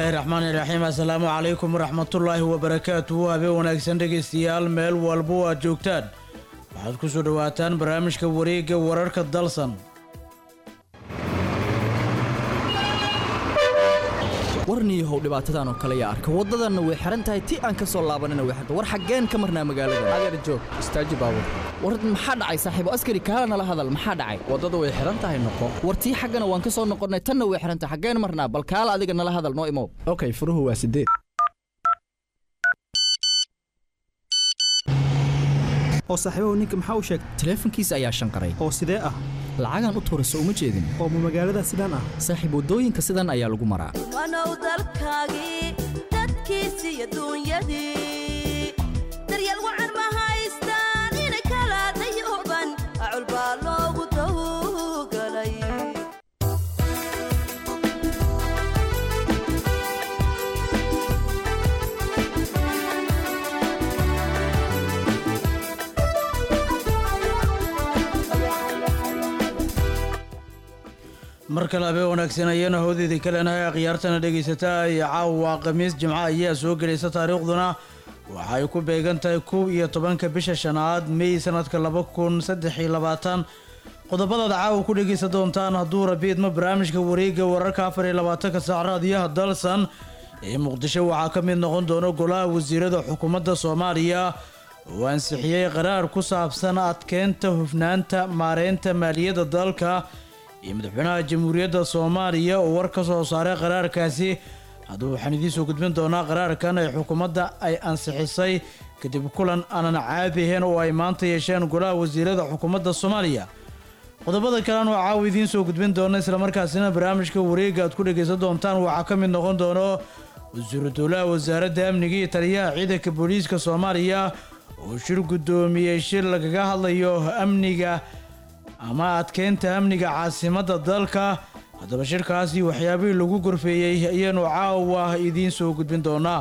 bismillaahi raxmaani raxiim assalaamu calaykum waraxmatullaahi wabarakaatuhu habeen wanaagsan dhegaystayaal meel walbo aad joogtaan waxaad ku soo dhowaataan barnaamijka wareegga wararka dalsan warniyahow dhibaatadan oo kale yaa arka waddadanna way xihan tahay ti aan ka soo laabanina way xirta war xaggeen ka marnaa magaalada adeer joog istaaji baabur war maxaa dhacay saaxiibo askari kaala nala hadal maxaa dhacay waddada way xihan tahay noqo war tii xaggana waan ka soo noqonnay tanna way xihan tahay xaggeen marnaa bal kaala adiga nala hadal noo imow okay furuhu waa sideed oo saaxiibahu ninka maxaa u sheegay taleefankiisa ayaa shanqaray oo sidee ah lacagaan u tuurayso uma jeedin oo ma magaalada sidaan ah saaxiib waddooyinka sidan ayaa lagu maraa wanow dalkaagii dadkiisi iyo duunyadii daryeel wacan ma haystaan inay kala dayuban acul baa loogu tawgalay mar kale habeen wanaagsan ayaana hoodeedii kaleenahay akhyaartana dhegaysataa iyo caawa khamiis jimco ayaa soo gelaysa taariikhduna waxa ay ku beegan tahay kow iyo tobanka bisha shanaad mey sanadka laba kun saddex iyo labaatan qodobadaad caawa ku dhegaysan doontaan hadduu rabiidma barnaamijka wareegga wararka afar iyo labaatanka saac raadiyaha dalsan ee muqdisho waxaa ka mid noqon doona golaha wasiirada xukuumadda soomaaliya oo ansixiyey qaraar ku saabsan adkeynta hufnaanta maareynta maaliyadda dalka iyo madaxweynaha jamhuuriyadda soomaaliya oo war ka soo saaray qaraarkaasi haddaba waxaan idiin soo gudbin doonaa qaraarkan ay xukuumadda ay ansixisay kadib kulan aanan caadi ahayn oo ay maanta yeesheen golaha wasiirada xukuumadda soomaaliya qodobada kalena oo caawa idiin soo gudbin doona islamarkaasina barnaamijka wareegga aad ku dhegaysan doontaan waxaa ka mid noqon doono wasiiru dowlaha wasaaradda amniga iyo taliyaha ciidanka booliiska soomaaliya oo shir guddoomiyey shir lagaga hadlayo amniga ama adkeynta amniga caasimadda dalka haddaba shirkaasi waxyaabihii lagu gorfeeyey ayaanu caawa idiin soo gudbin doonaa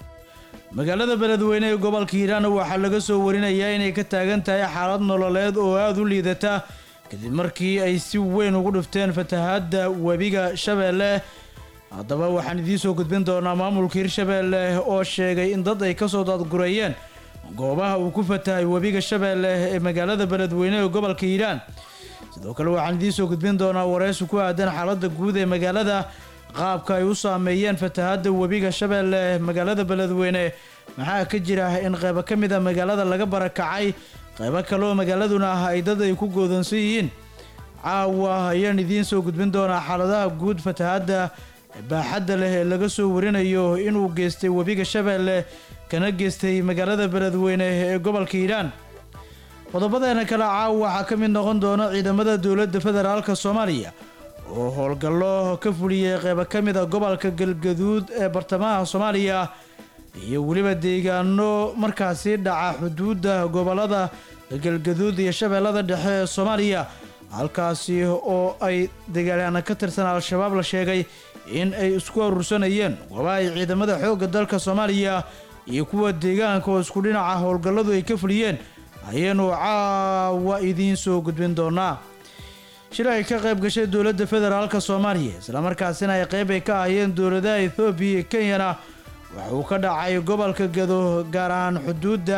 magaalada beledweyne ee gobolka hiiraan waxaa laga soo warinayaa inay ka taagan tahay xaalad nololeed oo aada u liidata kadib markii ay si weyn ugu dhufteen fatahaadda webiga shabeelle haddaba waxaan idiin soo gudbin doonaa maamulka hirshabeelle oo sheegay in dad ay kasoo daadgureeyeen goobaha uu ku fatahay webiga shabeelle ee magaalada beledweyne ee gobolka hiiraan sidoo kale waxaan idiin soo gudbin doonaa wareysi ku aadan xaaladda guud ee magaalada qaabka ay u saameeyeen fatahadda webiga shabeelle magaalada beledweyne maxaa ka jira in qaybo ka mid a magaalada laga barakacay qaybo kale oo magaaladuna ah ay dad ay ku goodoonsan yihiin caawa ayaan idiin soo gudbin doonaa xaaladaha guud fatahadda baaxadda leh ee laga soo warinayo inuu geystay webiga shabeelle kana geystay magaalada beledweyne ee gobolka hiiraan qodobadeena kale caawa waxaa ka mid noqon doona ciidamada dowladda federaalka soomaaliya oo howlgallo ka fuliyey qeybo ka mid a gobolka galgaduud ee bartamaha soomaaliya iyo weliba deegaano markaasi dhaca xuduudda gobolada galgaduud iyo shabeellada dhexe ee soomaaliya halkaasi oo ay dagaalyaana ka tirsan al-shabaab la sheegay in ay isku aruursanayeen goobaha ay ciidamada xoogga dalka soomaaliya iyo kuwa deegaanka oo isku dhinaca howlgalladu ay ka fuliyeen ayaanu caawa idiin soo gudbin doonaa shir ay ka qayb gashay dowladda federaalka soomaaliya islamarkaasina ay qayb ay ka ahayeen dowladaha ethoobiya iyo kenyana waxa uu ka dhacay gobolka gado gaar ahaan xuduudda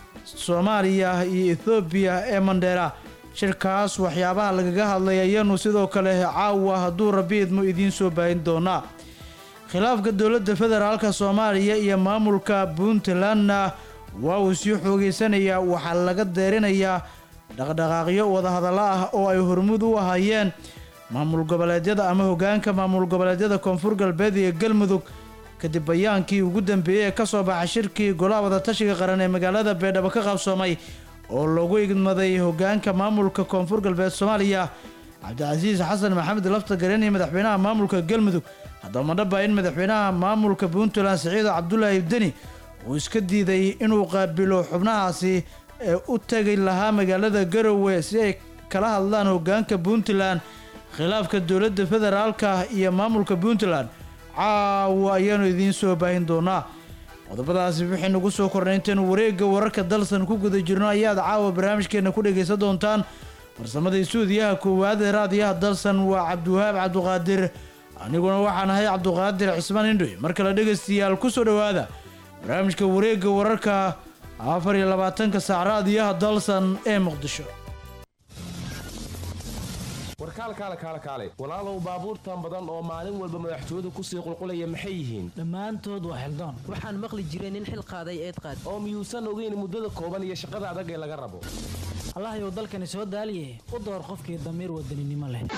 soomaaliya iyo ethoobiya ee mandheera shirkaas waxyaabaha lagaga hadlay ayaanu sidoo kale caawa hadduu rabiidmu idiin soo baahin doonaa khilaafka dowladda federaalka soomaaliya iyo maamulka puntlandna waa uu sii xoogeysanayaa waxaa laga deerinayaa dhaqdhaqaaqyo wadahadallo ah oo ay hormud u ahayeen maamul goboleedyada ama hogaanka maamul goboleedyada koonfur galbeed iyo galmudug kadib bayaankii ugu dambeeyey ee ka soo baxay shirkii golaha wadatashiga qaran ee magaalada beedhabo ka qabsoomay oo lagu igmaday hogaanka maamulka koonfur galbeed soomaaliya cabdicasiis xasan maxamed lafta garen iyo madaxweynaha maamulka galmudug haddaba madhaba in madaxweynaha maamulka puntland siciido cabdulaahi deni uu iska diiday inuu qaabilo xubnahaasi ee u tegi lahaa magaalada garowe si ay kala hadlaan hogaanka puntland khilaafka dowladda federaalka iyo maamulka puntland caawa ayaanu idiin soo baahin doonaa qodobadaasi wixii nagu soo kornay intaynu wareegga wararka dalsan ku guda jirno ayaad caawa barnaamijkeena ku dhegaysan doontaan farsamada suudiyaha koowaad ee raadiyaha dalsan waa cabdiwahaab cabduqaadir aniguna waxaan ahay cabduqaadir cismaan indhoy mar kale dhegaystayaal ku soo dhowaada barnaamijka wareegga wararka afar iyo labaatanka saac raadiyaha dalsan ee muqdisho warkaal kaale kaale kaale walaalow baabuurtan badan oo maalin walba madaxtooyadu kusii qulqulaya maxay yihiin dhammaantood waa xildoon waxaan maqli jiray nin xil qaaday eed qaad oo miyuusan ogeyn muddada kooban iyo shaqada adag ee laga rabo allahayow dalkani soo daaliye u door qofkii damiir wadaninimo leh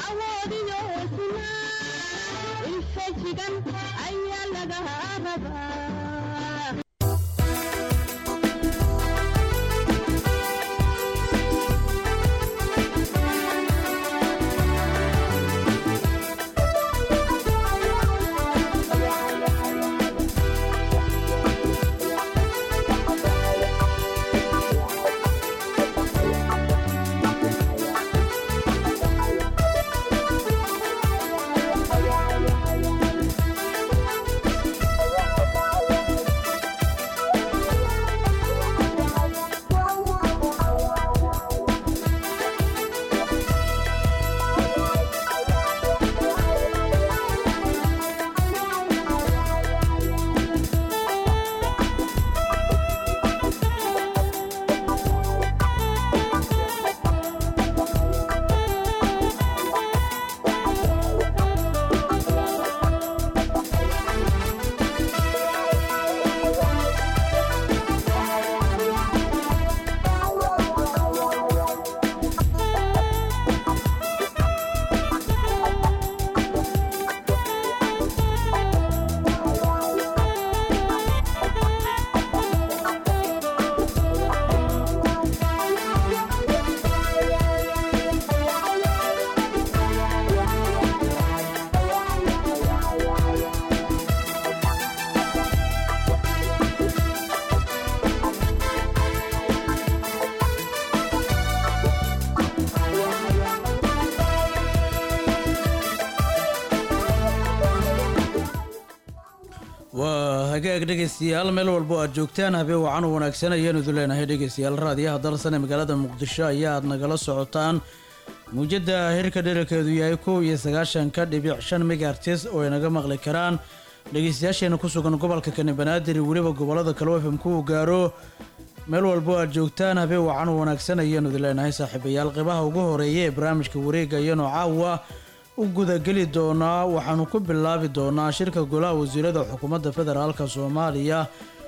waa hagaag dhegaystayaal meel walbo aad joogtaan habeen wacan u wanaagsan ayaanu idu leenahay dhegaystayaal raadiyaha dalsan ee magaalada muqdisho ayaa aad nagala socotaan muujadda hirka dherarkeedu yahay kow iyo sagaashanka dhibic shan megaartis oo ay naga maqli karaan dhegaystayaasheena ku sugan gobolka kani banaadir iyo weliba gobolada kale fm ku gaaro meel walbo aad joogtaan habeen wacan u wanaagsan ayaanu idu leenahay saaxiibayaal qeybaha ugu horeeya ee barnaamijka wareega iyanoo caawa u gudageli doonaa waxaanu ku bilaabi doonaa shirka golaha wasiirada xukuumadda federaalka soomaaliya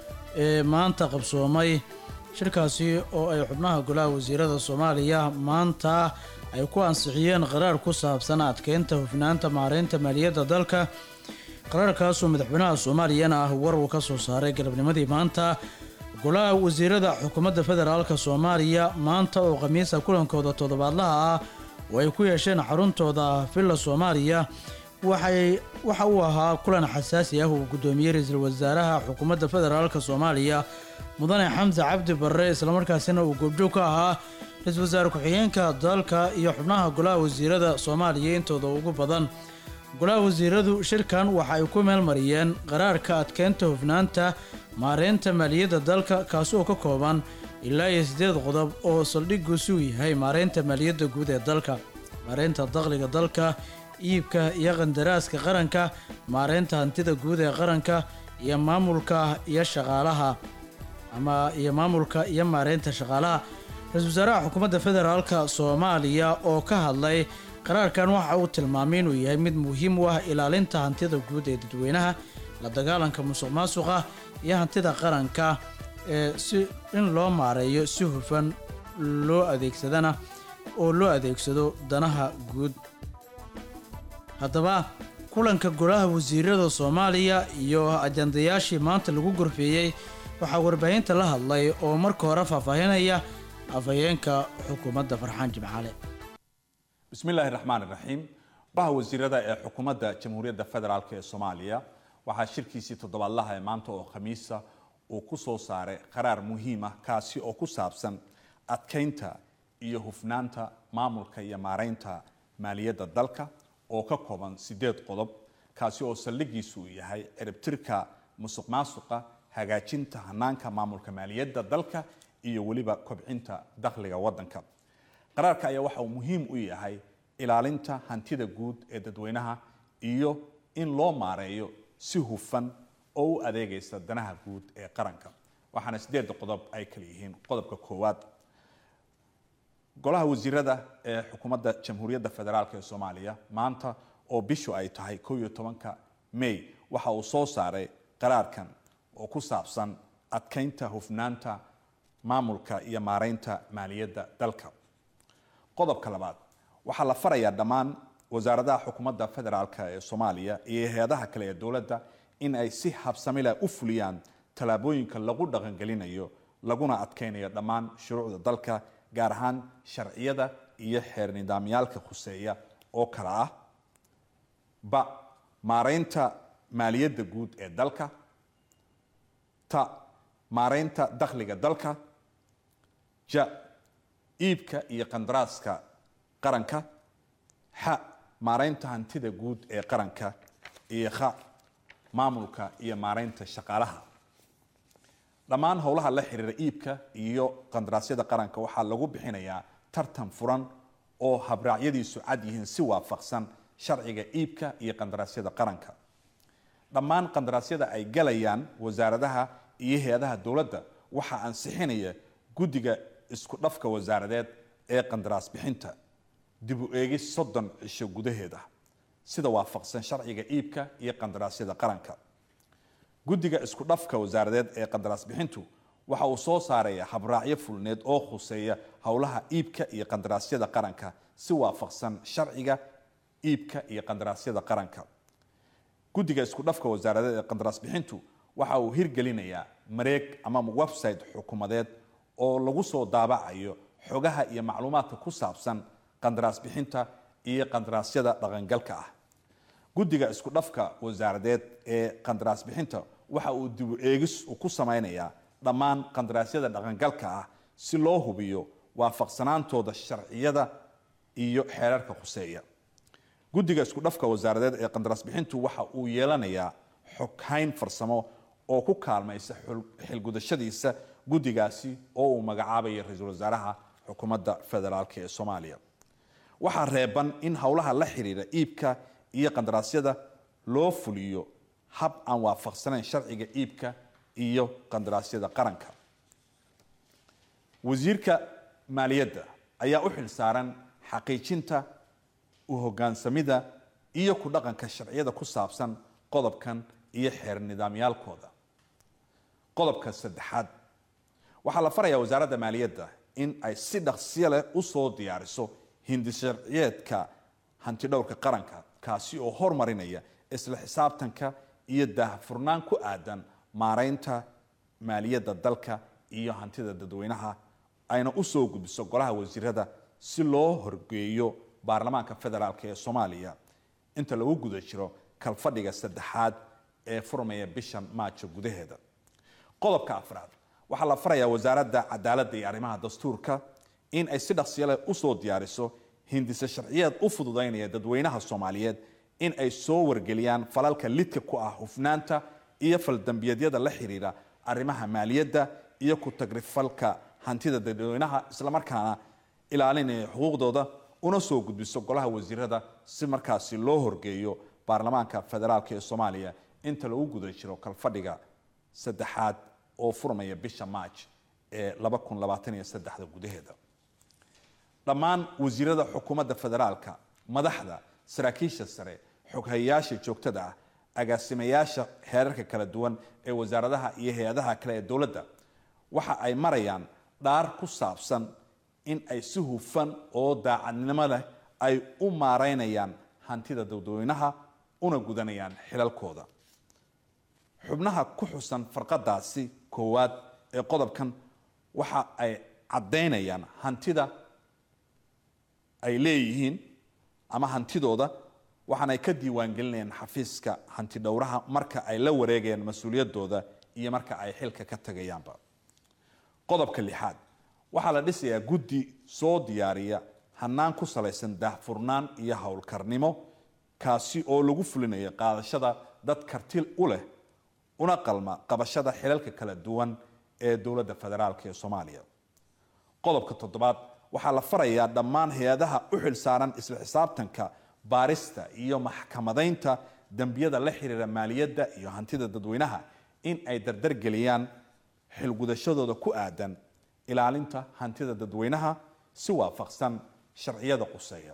ee maanta qabsoomay shirkaasi oo ay xubnaha golaha wasiirada soomaaliya maanta ay ku ansixiyeen qaraar ku saabsan adkeynta hufnaanta maareynta maaliyadda dalka qaraarkaasoo madaxweynaha soomaaliyana ah war uu ka soo saaray galabnimadii maanta golaha wasiirada xukuumadda federaalka soomaaliya maanta oo khamiisa kulankooda toddobaadlaha ah oo ay ku yeesheen xaruntooda villa soomaaliya waxay waxa uu ahaa kulan xasaasi ah uu guddoomiyey ra-iisul wasaaraha xukuumadda federaalka soomaaliya mudane xamse cabdi barre islamarkaasina uu goobjoog ka ahaa ra-iisul wasaare ku-xigeenka dalka iyo xubnaha golaha wasiirada soomaaliya intooda ugu badan golaha wasiiradu shirkan waxa ay ku meel mariyeen qaraarka adkeynta hufnaanta maareynta maaliyadda dalka kaasi oo ka kooban ilaa iyo siddeed qodob oo saldhiguusu yahay maareynta maaliyadda guud ee dalka maareynta dakhliga dalka iibka iyo qandaraaska qaranka maareynta hantida guud ee qaranka iyo maamulka iyo shaqaalaha ama iyo maamulka iyo maareynta shaqaalaha ra-iisul wasaaraha xukuumadda federaalka soomaaliya oo ka hadlay qaraarkan waxa uu tilmaamay inuu yahay mid muhiim u ah ilaalinta hantida guud ee dadweynaha la dagaalanka musuq maasuqa iyo hantida qaranka ee si in loo maareeyo si hufan loo adeegsadana oo loo adeegsado danaha guud haddaba kulanka golaha wasiirada soomaaliya iyo ajandayaashii maanta lagu gorfeeyey waxaa warbaahinta la hadlay oo marka hore faahfaahinaya afhayeenka xukuumadda farxaan jimcaale bismi illaahi raxmaan iraxiim golaha wasiirada ee xukuumadda jamhuuriyadda federaalk ee soomaaliya waxaa shirkiisii toddobaadlaha ee maanta oo khamiisa uu ku soo saaray qaraar muhiim ah kaasi oo ku saabsan adkeynta iyo hufnaanta maamulka iyo maareynta maaliyadda dalka oo ka kooban sideed qodob kaasi oo saldhigiisu uu yahay ciribtirka musuq maasuqa hagaajinta hanaanka maamulka maaliyadda dalka iyo weliba kobcinta dakhliga wadanka qaraarka ayaa waxa uu muhiim u yahay ilaalinta hantida guud ee dadweynaha iyo in loo maareeyo si hufan oo u adeegaysa danaha guud ee qaranka waxaana sideedda qodob ay kala yihiin qodobka koowaad golaha wasiirada ee xukuumadda jamhuuriyadda federaalk ee soomaaliya maanta oo bishu ay tahay kow iyo tobanka may waxa uu soo saaray qaraarkan oo ku saabsan adkeynta hufnaanta maamulka iyo maareynta maaliyadda dalka qodobka labaad waxaa la farayaa dhammaan wasaaradaha xukuumadda federaalk ee soomaaliya iyo hay-adaha kale ee dowladda in ay si habsamileh u fuliyaan tallaabooyinka lagu dhaqangelinayo laguna adkeynayo dhammaan shuruucda dalka gaar ahaan sharciyada iyo xeer nidaamyaalka khuseeya oo kale ah ba maareynta maaliyadda guud ee dalka ta maareynta dakhliga dalka ja iibka iyo qandaraaska qaranka xa maareynta hantida guud ee qaranka iyo kha maamulka iyo maareynta shaqaalaha dhammaan howlaha la xiriira iibka iyo qandaraasyada qaranka waxaa lagu bixinayaa tartan furan oo habraacyadiisu cad yihiin si waafaqsan sharciga iibka iyo qandaraasyada qaranka dhammaan qandaraasyada ay galayaan wasaaradaha iyo hay-adaha dowladda waxaa ansixinaya guddiga isku dhafka wasaaradeed ee qandaraas bixinta dib u eegis soddon cisho gudaheeda sida waafaqsan sharciga iibka iyo qandaraasyada qaranka guddiga isku dhafka wasaaradeed ee qandaraas bixintu waxa uu soo saaraya habraacyo fulneed oo khuseeya howlaha iibka iyo qandaraasyada qaranka si waafaqsan sharciga iibka iyo qandaraasyada qaranka guddiga isku dhafka wasaaradeed ee qandaraas bixintu waxa uu hirgelinayaa mareeg ama website xukuumadeed oo lagu soo daabacayo xogaha iyo macluumaadka ku saabsan qandaraas bixinta iyo qandaraasyada dhaqangalka ah guddiga isku dhafka wasaaradeed ee qandaraas bixinta waxa uu dibu eegis ku samaynayaa dhammaan qandaraasyada dhaqangalka ah si loo hubiyo waafaqsanaantooda sharciyada iyo xeerarka khuseeya guddiga isku dhafka wasaaradeed ee qandaraas bixintu waxa uu yeelanayaa xoghayn farsamo oo ku kaalmaysa xilgudashadiisa guddigaasi oo uu magacaabaya ra-iisul wasaaraha xukuumadda federaalk ee soomaaliya waxaa reeban in howlaha la xiriira iibka iyo qandaraasyada loo fuliyo hab aan waafaqsanayn sharciga iibka iyo qandaraasyada qaranka wasiirka maaliyadda ayaa u xil saaran xaqiijinta u hogaansamida iyo ku dhaqanka sharciyada ku saabsan qodobkan iyo xeer nidaamyaalkooda qodobka saddexaad waxaa la farayaa wasaaradda maaliyadda in ay si dhaqsiyo leh usoo diyaariso hindi sharciyeedka hantidhowrka qaranka kaasi oo hormarinaya isla xisaabtanka iyo daahfurnaan ku aadan maareynta maaliyadda dalka iyo hantida dadweynaha ayna usoo gudbiso golaha wasiirada si loo horgeeyo baarlamaanka federaalk ee soomaaliya inta lagu guda jiro kalfadhiga saddexaad ee furmaya bishan maajo gudaheeda qodobka afraad waxaa la farayaa wasaaradda cadaaladda iyo arrimaha dastuurka in ay si dhaqsiyale usoo diyaariso hindise sharciyeed u fududaynaya dadweynaha soomaaliyeed in ay soo wargeliyaan falalka lidka ku ah hufnaanta iyo faldambiyeedyada la xiriira arrimaha maaliyadda iyo ku tagrifalka hantida dadweynaha islamarkaana ilaalinaya xuquuqdooda una soo gudbiso golaha wasiirada si markaasi loo horgeeyo baarlamaanka federaalk ee soomaaliya inta lagu guda jiro kalfadhiga saddexaad oo furmaya bisha maaj ee gudaheeda dhammaan wasiirada xukuumadda federaalka madaxda saraakiisha sare xoghayayaasha joogtada ah agaasimayaasha heerarka kala duwan ee wasaaradaha iyo hay-adaha kale ee dowladda waxa ay marayaan dhaar ku saabsan in ay si hufan oo daacadnimo leh ay u maareynayaan hantida dadweynaha una gudanayaan xilalkooda xubnaha ku xusan farqadaasi koowaad ee qodobkan waxa ay caddaynayaan hantida ay leeyihiin ama hantidooda waxaana ay ka diiwaangelinayaan xafiiska hanti dhowraha marka ay la wareegayaan mas-uuliyadooda iyo marka ay xilka ka tagayaanba qodobka lixaad waxaa la dhisayaa guddi soo diyaariya hanaan ku salaysan daahfurnaan iyo howlkarnimo kaasi oo lagu fulinayo qaadashada dad karti u leh una qalma qabashada xilalka kala duwan ee dowladda federaalk ee soomaaliya qodobka toddobaad waxaa la farayaa dhammaan hay-adaha u xil saaran isla xisaabtanka baarista iyo maxkamadaynta dembiyada la xiriira maaliyadda iyo hantida dadweynaha in ay dardargeliyaan xilgudashadooda ku aadan ilaalinta hantida dadweynaha si waafaqsan sharciyada quseeya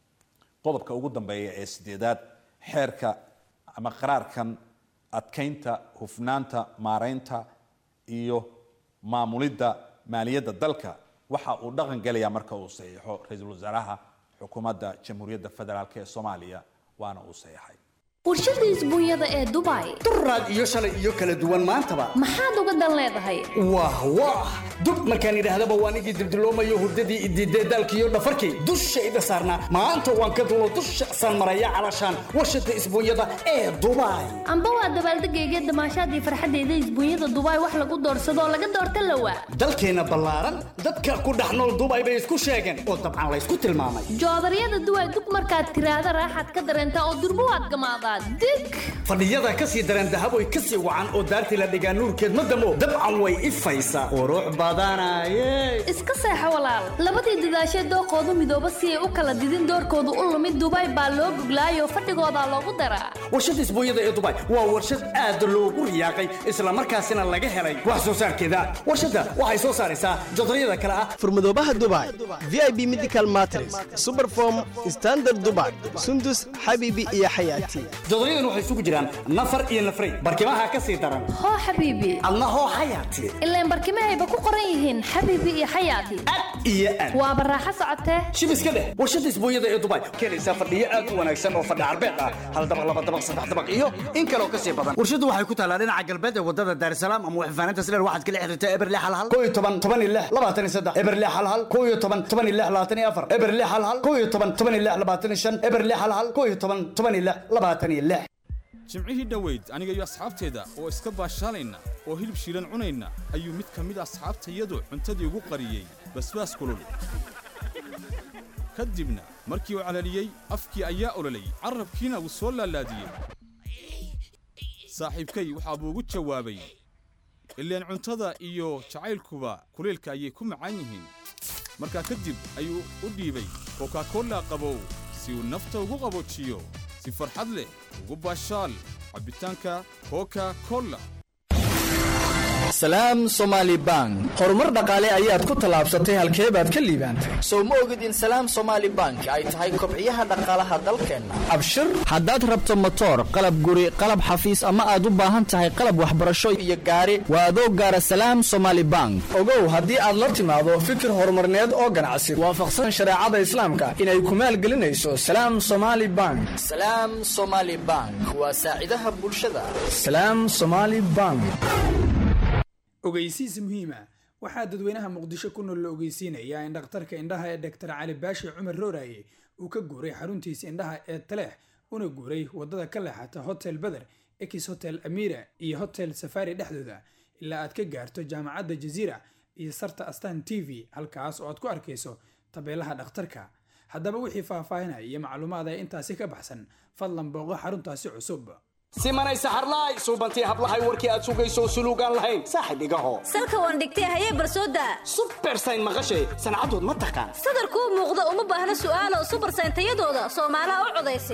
qodobka ugu dambeeya ee sideedaad xeerka ama qaraarkan adkeynta hufnaanta maareynta iyo maamulidda maaliyadda dalka waxa uu dhaqan gelayaa marka uu saxiixo ra-iisul wasaaraha xukuumadda jamhuuriyadda federaalk ee soomaaliya waana uu saxiixay warshada isbuunyada ee dubai duraad iyo shalay iyo kala duwan maantaba maxaad uga dan leedahay wah wah dub markaan idhaahdaba waan igii dildiloomayo hurdadii idiidee daalkiiyo dhafarkii dushayda saarnaa maanta waan ka dulo dusha san maraya calashaan warshada isbuunyada ee dubai amba waa dabaaldegayga damaashaadii farxaddeeda isbuunyada dubai wax lagu doorsadoo laga doorta lawa dalkeenna ballaaran dadka ku dhex nool dubai bay isku sheegeen oo dabcan laysku tilmaamay joodaryada duway dug markaad tiraahda raaxaad ka dareentaa oo durbo waad gamaadaa dig fadhiyada ka sii dareen dahaboy ka sii wacan oo daartii la dhigaa nuurkeed ma damo dabcan way ifaysaa qurux badanaye iska seexo walaal labadii dadaashee dooqoodu midooba si ay u kala didin doorkoodu u lumid dubai baa loo guglaayoo fadhigoodaa loogu daraa warshada isbuunyada ee dubai waa warshad aad loogu riyaaqay islamarkaasina laga helay wax soo saarkeeda warshadda waxay soo saaraysaa jodaryada kale ah furmadoobaha dubai v i b medical matres superform standard dubai sundus xabiibi iyo xayaati jodoryadan waxay isugu jiraan nafar iyo nafray barkimaha ka sii daran hoo xabiibi adna hoo xayaati ilaan barkimahayba ku qoran yihiin xabiibi iyo xayaati iyo aad waa baraaxo socotee shib iska dheh warshada isbuunyada ee dubai keenaysaa fadhiyo aad u wanaagsan oo fadhi carbeed ah hal dabaq laba dabaq saddex dabaq iyo in kaloo ka sii badan warshadu waxay ku taalaa dhinaca galbeed ee wadada daarsalaam ama waxfaaninta sileer waxaad kala xiriirtaa eberle halhal koo iyo toban toban iyo lix labaatan iyo saddex eberle halhal koo iyo toban toban iyo lix labaatan iyo afar eberle halhal koo iyo toban toban iyo lix labaatan iyo shan eberle halhal koo iyo toban toban iyo lix labaatan iyo lix jimcihii dhoweyd aniga iyo asxaabteeda oo iska baashaalayna oo hilib shiilan cunayna ayuu mid ka mid asxaabtayadu cuntadii ugu qariyey basbaas kulul ka dibna markii uu calaliyey afkii ayaa ololay carrabkiina wuu soo laalaadiyey saaxiibkay waxaa buu ugu jawaabay ileen cuntada iyo jacaylkuba kulaylka ayay ku macaan yihiin markaa kadib ayuu u dhiibay kokakolla qabow si uu nafta ugu qaboojiyo si farxad leh ugu baashaal cabbitaanka koka kolla salaam somaali bank horumar dhaqaale ayaad ku tallaabsatay halkee baad ka liibaantay sow ma ogid in salaam somaali bank ay tahay kobciyaha dhaqaalaha dalkeenna abshir haddaad rabto motoor qalab guri qalab xafiis ama aad u baahan tahay qalab waxbarasho iyo gaari waa adoo gaara salaam somaali bank ogow haddii aad la timaado fikir horumarneed oo ganacsi waafaqsan shareecada islaamka inay ku maalgelinayso salaam somaali bank salaam somaali bank waa saacidaha bulshada salaam somaali bank ogeysiis muhiima waxaa dadweynaha muqdisho ku nool la ogeysiinayaa in dhakhtarka indhaha ee doktor cali baashi cumar rooraye uu ka guuray xaruntiisa indhaha ee taleex una guuray wadada ka leexata hotel beder ex hotel amira iyo hotel safari dhexdooda ilaa aad ka gaarto jaamacadda jaziira iyo sarta astan t v halkaas oo aad ku arkayso tabeelaha dhakhtarka haddaba wixii faahfaahinaya iyo macluumaada intaasi ka baxsan fadlan booqo xaruntaasi cusub simanay saxarlaay suubantii hablahay warkii aad sugayso suluugaan lahayn saaxib igaho salka waan dhigtay hayee barsooda subersayn maqashay sancadood ma taqaan sadarkuu muuqda uma baahna su'aalo subersayn tayadooda soomaalaha u codaysa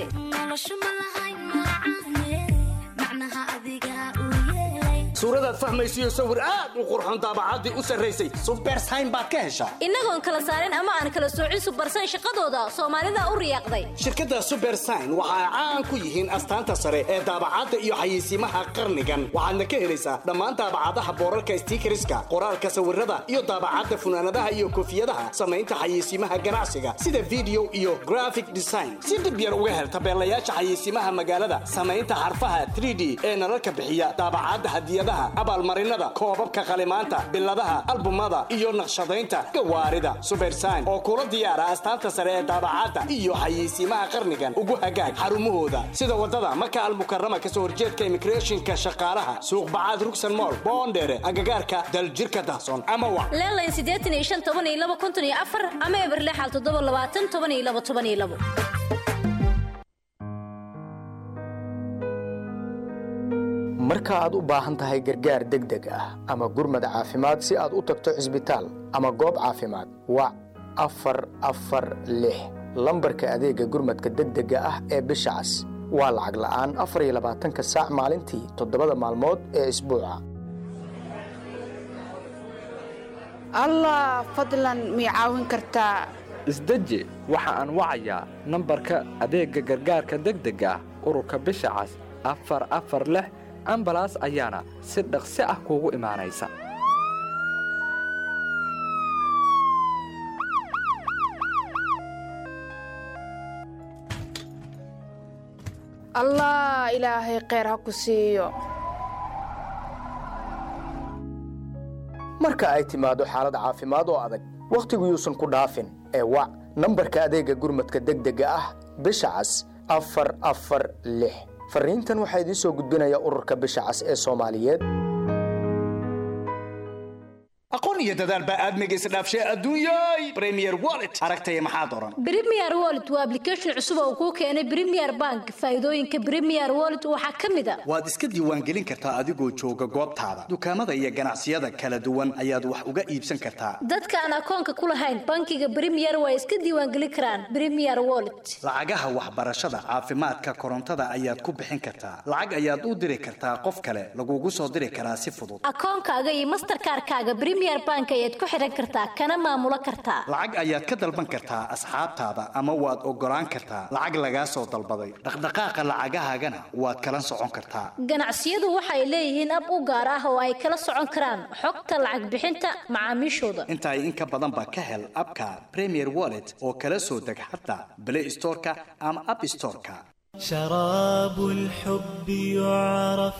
suuradaad fahmaysiyo sawir aad u qurxon daabacaddii u sarraysay subersayn baad ka heshaa innagoon kala saarin ama aan kala soocin subersayn shaqadooda soomaalida u riyaaqday shirkadda subersayn waxa ay caan ku yihiin astaanta sare ee daabacadda iyo xayeysiimaha qarnigan waxaadna ka helaysaa dhammaan daabacadaha boorarka stiikariska qoraalka sawirada iyo daabacadda funaanadaha iyo koofiyadaha samaynta xayeysiimaha ganacsiga sida video iyo graphic design si dhib yar uga hel tabeelayaasha xayeysiimaha magaalada samaynta xarfaha 3d ee nalalka bixiya daabacadda hadiyadaha abaalmarinada koobabka qalimaanta biladaha albumada iyo naqshadaynta gawaarida subersayn oo kula diyaara astaanta sare ee daabacadda iyo xayeysiimaha qarnigan ugu hagaag xarumahooda sida wadada maka almukarama kasoo horjeedka immigrationka shaqaalaha suuq bacaad rugsan mool boondheere agagaarka daljirka dahson ama wa leelayn siddeetan iyo shan toban iyo laba konton iyo afar ama eberlexal toddoba labaatan toban iyo laba toban iyo labo marka aad u baahan tahay gargaar degdeg ah ama gurmad caafimaad si aad u tagto cisbitaal ama goob caafimaad wac afar afar lix lambarka adeegga gurmadka degdega ah ee bisha cas waa lacag la'aan afar iyo labaatanka saac maalintii toddobada maalmood ee isbuuca allah fadlan mii caawin kartaa isdeji waxa aan wacayaa nambarka adeegga gargaarka degdega ah ururka bisha cas afar afar lix ambalaas ayaana si dhaqsi ah kuugu imaanaysa allah ilaahay kheyr ha ku siiyo marka ay timaado xaalad caafimaad oo adag wakhtigu yuusan ku dhaafin ee wac nambarka adeegga gurmadka degdega ah bisha cas afar afar lix fariintan waxaa idiin soo gudbinaya ururka bisha cas ee soomaaliyeed aqoon iyo dadaal baa aadmiga isdhaafshay adduunyay premier wallet aragtaya maxaad oran Premier Wallet waa application cusub oo kuu keenay Premier Bank. Faa'iidooyinka Premier Wallet waxaa ka mid ah waad iska diiwaangelin kartaa adigoo jooga goobtaada dukaamada iyo ganacsiyada kala duwan ayaad wax uga iibsan kartaa dadka aan akoonka ku lahayn bankiga Premier waa iska diiwaangelin karaan Premier Wallet. lacagaha waxbarashada caafimaadka korontada ayaad ku bixin kartaa lacag ayaad u diri kartaa qof kale lagugu soo diri karaa si fudud Akoonkaaga iyo Mastercard-kaaga Premier Bank ayaad ku xiran kartaa kana maamulo kartaa. lacag ayaad ka dalban kartaa asxaabtaada ama waad ogolaan kartaa lacag lagaa soo dalbaday dhaqdhaqaaqa lacagahaagana waad kala socon kartaa Ganacsiyadu waxay leeyihiin ab u gaar ah oo ay kala socon karaan xogta lacag bixinta macaamiishooda. inta ay in ka badan ba ka hel abka premier wallet oo kala soo deg xataa play storeka ama app storeka شراب الحب يعرف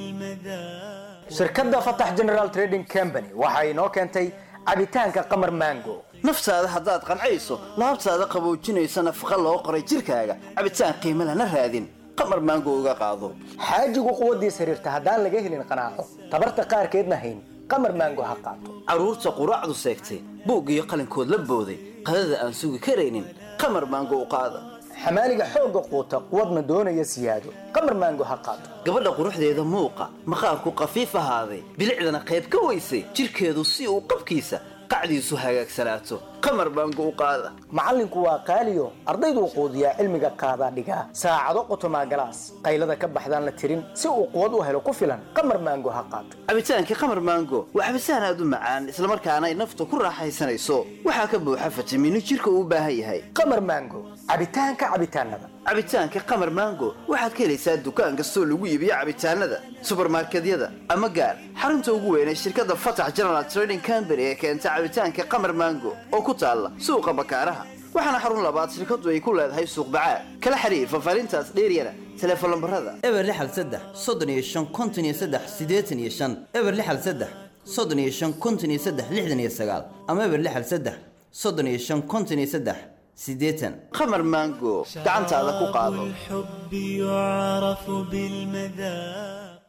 بالمذاق shirkadda fatax general trading company waxa inoo keentay cabitaanka qamar mango naftaada haddaad qancayso laabtaada qaboojinaysa nafaqa loo qoray jirkaaga cabitaan qiimo lana raadin qamar maango uga qaado xaajigu quwaddiis xiriirta haddaan laga helin qanaaco tabarta qaarkeedna hayn qamar mango ha qaato carruurta quraacdu seegtay buug iyo qalinkood la booday qadada aan sugi karaynin qamar maango u qaada xamaaliga xoogga quuta quwadna doonaya siyaado qamar mango ha qaato gabadha quruxdeeda muuqa maqaarku qafiif ahaaday bilicdana qayb ka weysay jirkeedu si uu qabkiisa qacdiisu hagaagsanaato qamar baango u qaada macallinku waa qaaliyo ardayduu quudiyaa cilmiga qaadaa dhigaa saacado qotomaa galaas qaylada ka baxdaan la tirin si uu quwad u helo ku filan qamar maango ha qaato cabitaankii qamar maango waa cabitaan aad u macaan islamarkaana ay nafta ku raaxaysanayso waxaa ka buuxa fitamiino jirka uu u baahan yahay qamar maango cabitaanka cabitaanada cabitaanka qamar maango waxaad ka helaysaa dukaan kastoo lagu iibiyo cabitaanada subarmarkedyada ama gaar xarunta ugu weyn ee shirkadda fatax general trading company ee keenta cabitaanka qamar maango oo ku taalla suuqa bakaaraha waxaana xarun labaad shirkadu ay ku leedahay suuq bacaad kala xiriir faahfaahintaas dheeryana teleefon lambarada eber lixal saddex soddon iyo shan konton iyo saddex siddeetan iyo shan eber lixal saddex soddon iyo shan konton iyo saddex lixdan iyo sagaal ama eber lixal saddex soddon iyo shan konton iyo saddex siddeetan qamar maango gacantaada ku qaado الحب يعرف بالمذاق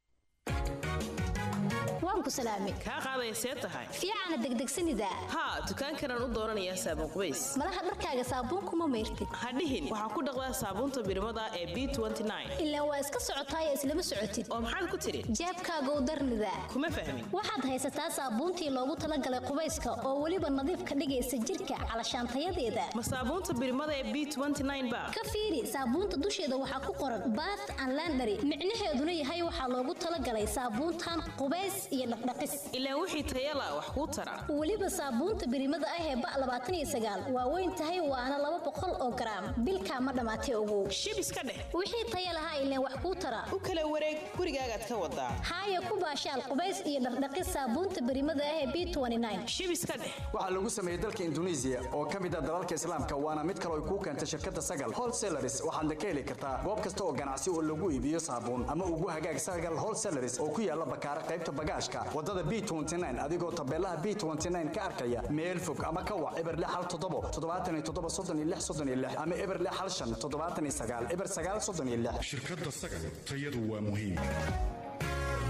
waan ku salaamay kaa qaadaya see tahay fiicana degdegsanida haa dukaankanaan u dooranayaa saabuun qubays malaha dharkaaga saabuun kuma mayrtid hadhihin waxaa ku dhaqdaa saabuunta birimada ee b ilaa waa iska socotaaya islama socotid oo maxaad ku tidhi jeebkaaga u darnida kuma fahmin waxaad haysataa saabuuntii loogu talagalay qubayska oo weliba nadiif ka dhigaysa jirka calashaantayadeeda ma saabuunta birimada ee b ba ka fiiri saabuunta dusheeda waxaa ku qoran bath and landary micnaheeduna yahay waxaa loogu talagalay saabuuntan qubays iyo dhaqdhaqis ilaa wixii tayala wax kuu tara weliba saabuunta birimada ah ee ba labaatan iyo sagaal waa weyn tahay waana laba boqol oo garaam bilkaa ma dhammaatay ogow shib iska dheh wixii taya lahaa ileen wax kuu tara u kala wareeg gurigaagaad ka wadaa haaya ku baashaal qubays iyo dhaqdhaqis saabuunta birimada ah ee b shib iska dheh waxaa lagu sameeyey dalka induneisiya oo ka mid ah dalalka islaamka waana mid kale ay kuu keentay shirkadda sagal wholesalaris waxaadna ka heli kartaa goob kasta oo ganacsi oo lagu iibiyo saabuun ama ugu hagaag sagal wholesalaris oo ku yaala bakaara qaybta bagaashka wadada b adigoo tabeelaha b ka arkaya meel fog ama ka wac eber hal toddobo toddobaatan iyo toddoba soddon iyo lix soddon iyo lix ama eber hal shan toddobaatan iyo sagaal eber sagaal soddon iyo lix shirkadda sagal tayadu waa muhiim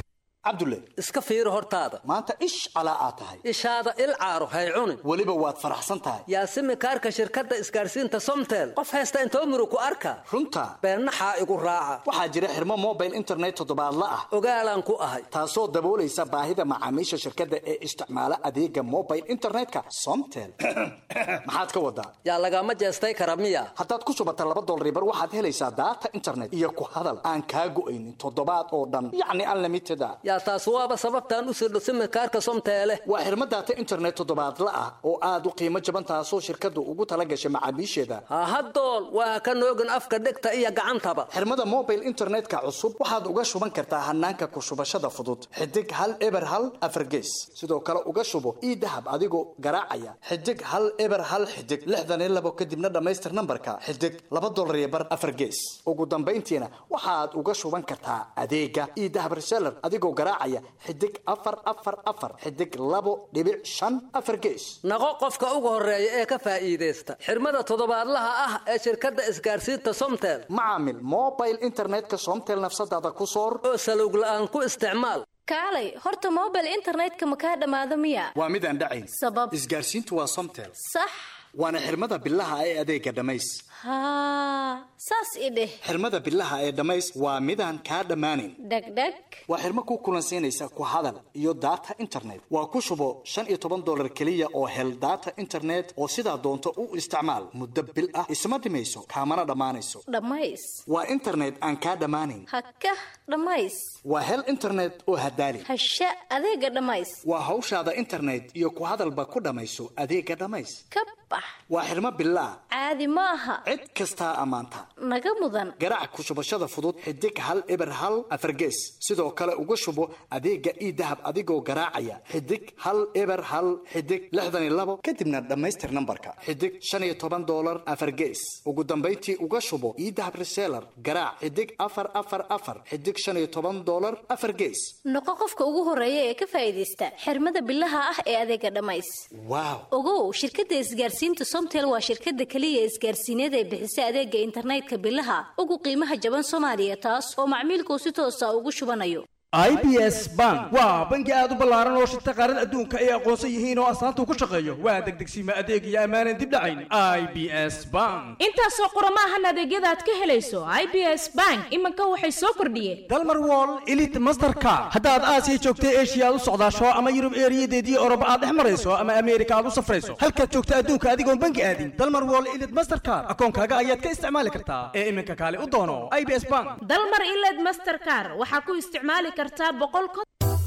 cabdulle iska fiiri hortaada maanta ish calaa aad tahay ishaada il caaro hay cunin weliba waad faraxsan tahay yaasimi kaarka shirkadda isgaarsiinta somtel qof haysta intoo muru ku arka runta beennaxaa igu raaca waxaa jira xirmo mobile internet toddobaadla ah ogaalaan ku ahay taasoo daboolaysa baahida macaamiisha shirkadda ee isticmaala adeega mobile internetka somtel maxaad ka wadaa yaa lagama jeestay kara miya haddaad ku shubata laba dolaribar waxaad helaysaa daata internet iyo ku hadal aan kaa go'aynin toddobaad oo dhan yacni unlimited a yaa taas waaba sababtaan u sirdho simikaarka somteele waa xirmo daata internet toddobaadla ah oo aad u qiimo jaban taasoo shirkaddu ugu tala gashay macaamiisheeda hahadool waa ka noogin afka dhegta iyo gacantaba xirmada mobile internetka cusub waxaad uga shuban kartaa hanaanka ku shubashada fudud xidig hal eber hal afargees sidoo kale uga shubo ii dahab adigoo garaacaya xidig hal eber hal xidig lixdan iyo labo kadibna dhammaystir nambarka xidig laba dolar iyo bar afargees ugu dambayntiina waxaad uga shuban kartaa adeega ii dahab reseller adigoo garaacaya xidig afar afar afar xidig labo dhibic shan afar gees naqo qofka ugu horeeya ee ka faa'iidaysta xirmada toddobaadlaha ah ee shirkadda isgaarsiinta somtel macaamil mobile internetka somtel nafsadaada ku soor oo salowg la'aan ku isticmaal kaalay horta mobile internetka ma kaa dhammaado miya waa midaan dhacayn sabab isgaarsiintu waa somtel sax waana xirmada bilaha ee adeega dhammays haa saas i dheh xirmada bilaha ee dhammays waa midaan kaa dhammaanayn dhegdheg waa xirmo ku kulansiinaysa ku hadal iyo daata internet waa ku shubo shan iyo toban dolar keliya oo hel daata internet oo sidaa doonto u isticmaal muddo bil ah isma dhimayso kaamana dhammaanayso dhammays waa internet aan kaa dhammaanayn haka dhammays waa hel internet oo hadaali hasha adeega dhammays waa hawshaada internet iyo ku hadalba ku dhammayso adeega dhammays ka bax waa xirmo bilaah caadi ma aha cid kastaa ammaanta naga mudan garaac ku shubashada fudud xidig hal eber hal afargees sidoo kale uga shubo adeega ii dahab adigoo garaacaya xidig hal eber hal xidig lixdan iyo labo kadibna dhammaystir nambarka xidig shan iyo toban dolar afargees ugu dambayntii uga shubo ii dahab reseller garaac xidig afar afar afar xidig shan iyo toban dolar afar gees noqo qofka ugu horeeya ee ka faa'iidaysta xirmada bilaha ah ee adeega dhammays waaw ogow shirkadda isgaarsiinta somtel waa shirkadda keliya isgaarsiineed ee bixisa adeega internetka bilaha ugu qiimaha jaban soomaaliya taas oo macmiilkuu si toosa ugu shubanayo i b s bank waa bangi aad u ballaaran oo shirta qaarada adduunka ay aqoonsan yihiin oo astaanta ku shaqeeyo waa degdegsiima adeeg iyo ammaanan dib dhacayn i b s bank intaasoo qurama ahan adeegyada aad ka helayso i b s bank iminka waxay soo kordhiyeen dalmar wall elite masterka haddaad aasiya joogtay eshiya aad u socdaasho ama yurub eeriyadeedii oroba aad dhex marayso ama ameerika aad u safrayso halkaad joogta adduunka adigoon bangi aadin dalmar wall elite mastercard akoonkaaga ayaad ka isticmaali kartaa ee iminka kaale u doono i b s bank dalmar iled mastercar waxaa ku isticmaali kartaa boqol kon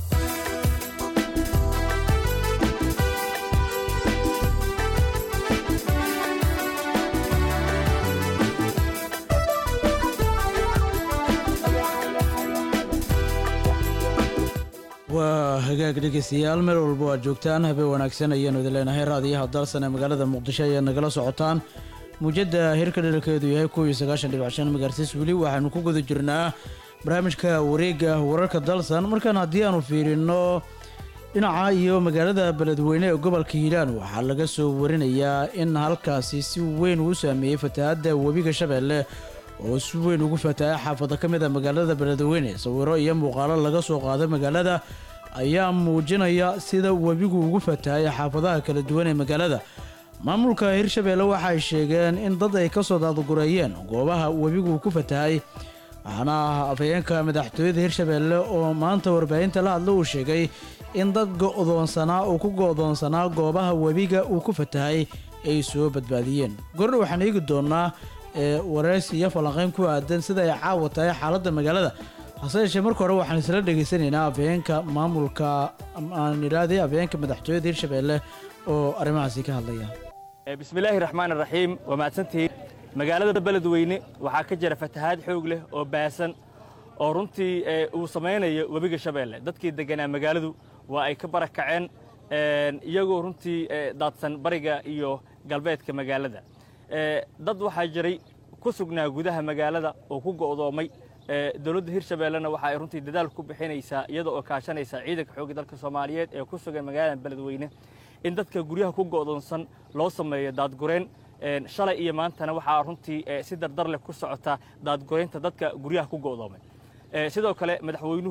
waa hagaag dhegeystayaal meel walba aad joogtaan habeen wanaagsan ayaanu idin leenahay raadiyaha dalsan ee magaalada muqdisho ayaad nagala socotaan muujadda hirka dherarkeedu yahay kow iyo sagaashan dhibic shan megaartis weli waxaanu ku guda jirnaa barnaamijka wareega wararka dalsan markaan haddii aanu fiirino dhinaca iyo magaalada beledweyne ee gobolka hiiraan waxaa laga soo warinayaa in halkaasi si weyn uu saameeyey fatahaadda webiga shabeelle oo si weyn ugu fatahay xaafado ka mid a magaalada beledweyne sawiro iyo muuqaalo laga soo qaaday magaalada ayaa muujinaya sida webigu ugu fatahay xaafadaha kala duwan ee magaalada maamulka hirshabeelle waxay sheegeen in dad ay kasoo daadgureeyeen goobaha webigu ku fatahay waxaana afhayeenka madaxtooyada hirshabeelle oo maanta warbaahinta la hadla uu sheegay in dad go'doonsanaa uu ku go'doonsanaa goobaha webiga uu ku fatahay ay soo badbaadiyeen gordha waxaan eegi doonaa ee wareysi iyo falanqeyn ku aadan sida ay caawa tahay xaaladda magaalada hase yeeshee marka hore waxaan isla dhegaysanaynaa afhayeenka maamulka aan idhaahday afhayeenka madaxtooyada hirshabeelle oo arrimahaasi ka hadlaya bismillaahi raxmaan raxiim waa mahadsantihiin magaalada beledweyne waxaa ka jira fatahaad xoog leh oo baasan oo runtii uu samaynayo webiga shabeelle dadkii deganaa magaaladu waa ay ka barakaceen iyagoo runtii daadsan bariga iyo galbeedka magaalada dad waxaa jiray ku sugnaa gudaha magaalada oo ku go'doomay dowladda hirshabeellena waxa ay runtii dadaal ku bixinaysaa iyada oo kaashanaysa ciidanka xoogga dalka soomaaliyeed ee ku sugan magaalada beledweyne in dadka guryaha ku go'doonsan loo sameeyo daadgureen shalay iyo maantana waxaa runtii si dardar leh ku socota daadgureynta dadka guryaha ku go'doomay sidoo kale madaxweynuhu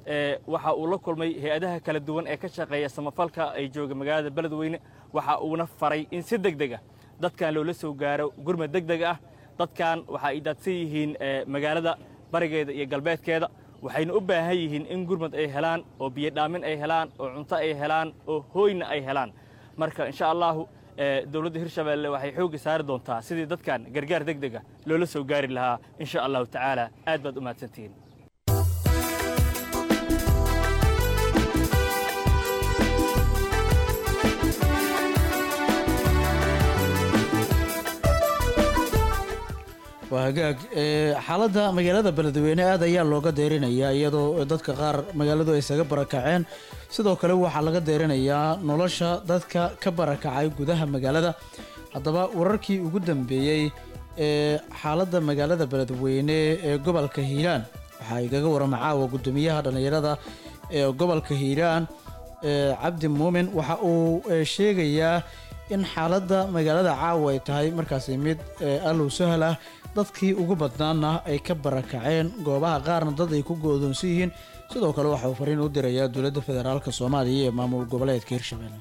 ee waxa uu la kulmay hay-adaha kala duwan ee ka shaqeeya samafalka ay jooga magaalada beledweyne waxa uuna faray in si deg deg ah dadkan loola soo gaaro gurmad deg deg ah dadkan waxa ay daadsan yihiin ee, magaalada barigeeda iyo galbeedkeeda waxayna u baahan yihiin in gurmad ay helaan oo biyo dhaamin ay helaan oo cunto ay helaan oo hooyna ay helaan marka insha allahu ee, dowladda hirshabeelle waxay xoogga saari doontaa sidii dadkan gargaar deg deg ah loola soo gaari lahaa insha allahu tacaala aad baad u mahadsantihiin waa hagaag ee, xaaladda magaalada beledweyne aad ayaa looga deerinayaa iyadoo dadka qaar magaaladu ay isaga barakaceen sidoo kale waxaa laga deerinayaa nolosha dadka ka barakacay gudaha magaalada haddaba wararkii ugu dambeeyey ee xaaladda magaalada beledweyne ee gobolka hiiraan waxaa igaga warama caawa gudoomiyaha dhallinyarada ee gobolka hiiraan ee cabdi muumin waxa uu ee, sheegayaa in xaaladda magaalada caawa ay tahay markaasi mid ee, allow sahal ah dadkii ugu badnaana ay ka barakaceen goobaha qaarna dad ay ku go'doonsan yihiin sidoo kale waxa uu fariin u dirayaa dowladda federaalka soomaaliya ee maamul goboleedka hirshabelle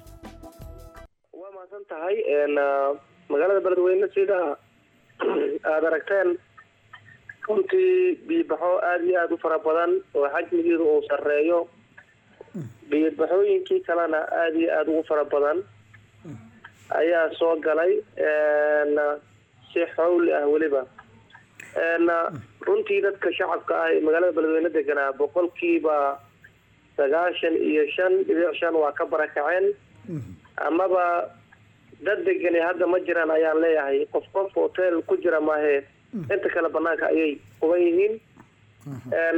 waa mahadsan tahay een, ah, magaalada beledweyne sida aada aragteen runtii biibaxo aada iyo aada u fara badan oo xajmigeedu uu sarreeyo biibaxooyinkii kalena aada iyo aada ugu fara badan ayaa soo galay een, si xowli ah weliba een, runtii dadka shacabka ah ee magaalada beledweyne deganaa boqolkiiba sagaashan iyo shan dhibic shan waa ka barakaceen amaba dad degani hadda ma jiraan ayaan leeyahay qof qof hotel ku jira maahe inta kale banaanka ayay quban yihiin een,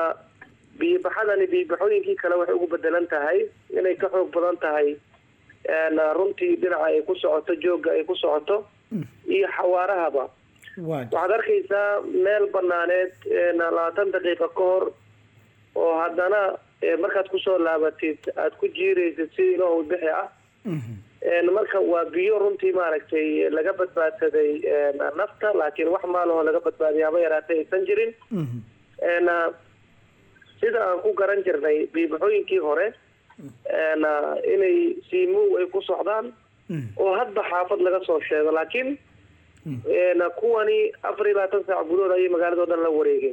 biibaxadani biibaxooyinkii kale waxay ugu bedelan tahay inay ka xoog badan tahay een, runtii dhinaca ay ku socoto joogga ay ku socoto iyo xawaarahaba waxaad arkaysaa meel banaaneed een, labaatan daqiiqa ka hor oo haddana ee, markaad kusoo laabatid aad ku jiiraysid si ilaahu bixi ah een, marka waa biyo runtii maaragtay laga badbaadsaday een, nafta laakiin wax maalahoo laga badbaadiya haba yaraatay aysan jirin een, sida aan ku garan jirnay biibaxooyinkii hore een, inay siimuw ay ku socdaan oo hadba xaafad laga soo sheego laakiin een, kuwani afar iyo labaatan saac gudahood ayay magaalada oo dhan la wareegeen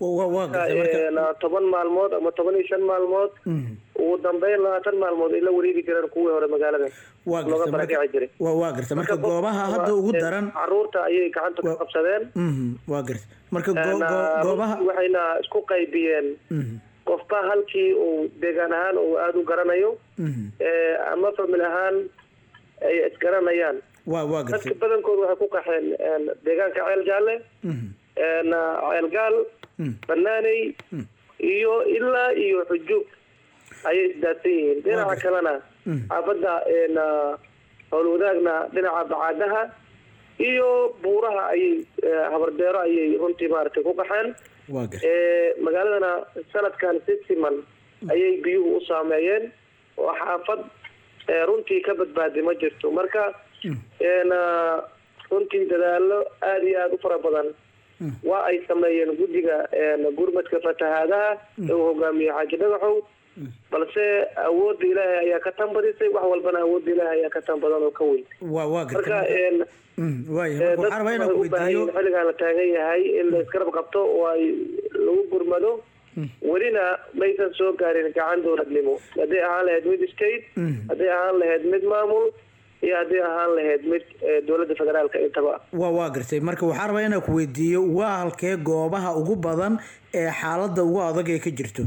een, toban maalmood ama toban iyo shan maalmood ugu dambeyn labaatan maalmood ay la wareegi jireen kuwii hore magaalada Waa looga gartay, marka- barakaci jiray waa waa garta marka goobaha hadda ugu daran caruurta ayay gacanta ka qabsadeen Mhm, waa garta marka goo- Een, goo- goobaha runtii waxayna isku qaybiyeen Mhm, qofba halkii uu deegaan ahaan uu aada u garanayo mhm. ee, ama famil ahaan ay isgaranayaan waa waa dadka gartay badankoodu waxay ku qaxeen een, deegaanka ceel jaalle Mhm, een, ceel gaal mhm. banaaney iyo ilaa iyo xujuub ayay isdaadsan yihiin dhinaca kalena xaafadda een, howlwadaagna dhinaca bacaadaha iyo buuraha ayay ee, habardeero ayay runtii maaragtay ku qaxeen waa garta ee, magaaladana sanadkan si siman ayay biyuhu u saameeyeen oo xaafad ee, runtii ka badbaadi ma jirto marka een, ah, runtii dadaalo aada iyo aada u fara badan waa ay sameeyeen guddiga een, gurmadka fatahaadaha ee uu hogaamiye xaaji dhagaxow balse awoodda ilaahay ayaa ka tan badisay wax walbana awoodda ilaahay ayaa ka tan badan oo ka weyn waa waa garta marka marka- een, Mhm, waaya ee, marka waxaan rabaa dadku inaan ku waxay u baahan weydiiyo yihiin xilligan la taagan yahay in la isgarab qabto oo ay lagu gurmado welina maysan soo gaarin gacan dowladnimo hadday ahaan lahayd mid state Mhm. hadday ahaan lahayd mid maamul iyo hadday ahaan lahayd mid ee, dowladda federaalka intaba waa waa gartay marka waxaan rabaa inaan ku weydiiyo waa halkee goobaha ugu badan ee xaaladda ugu adag ee ka jirto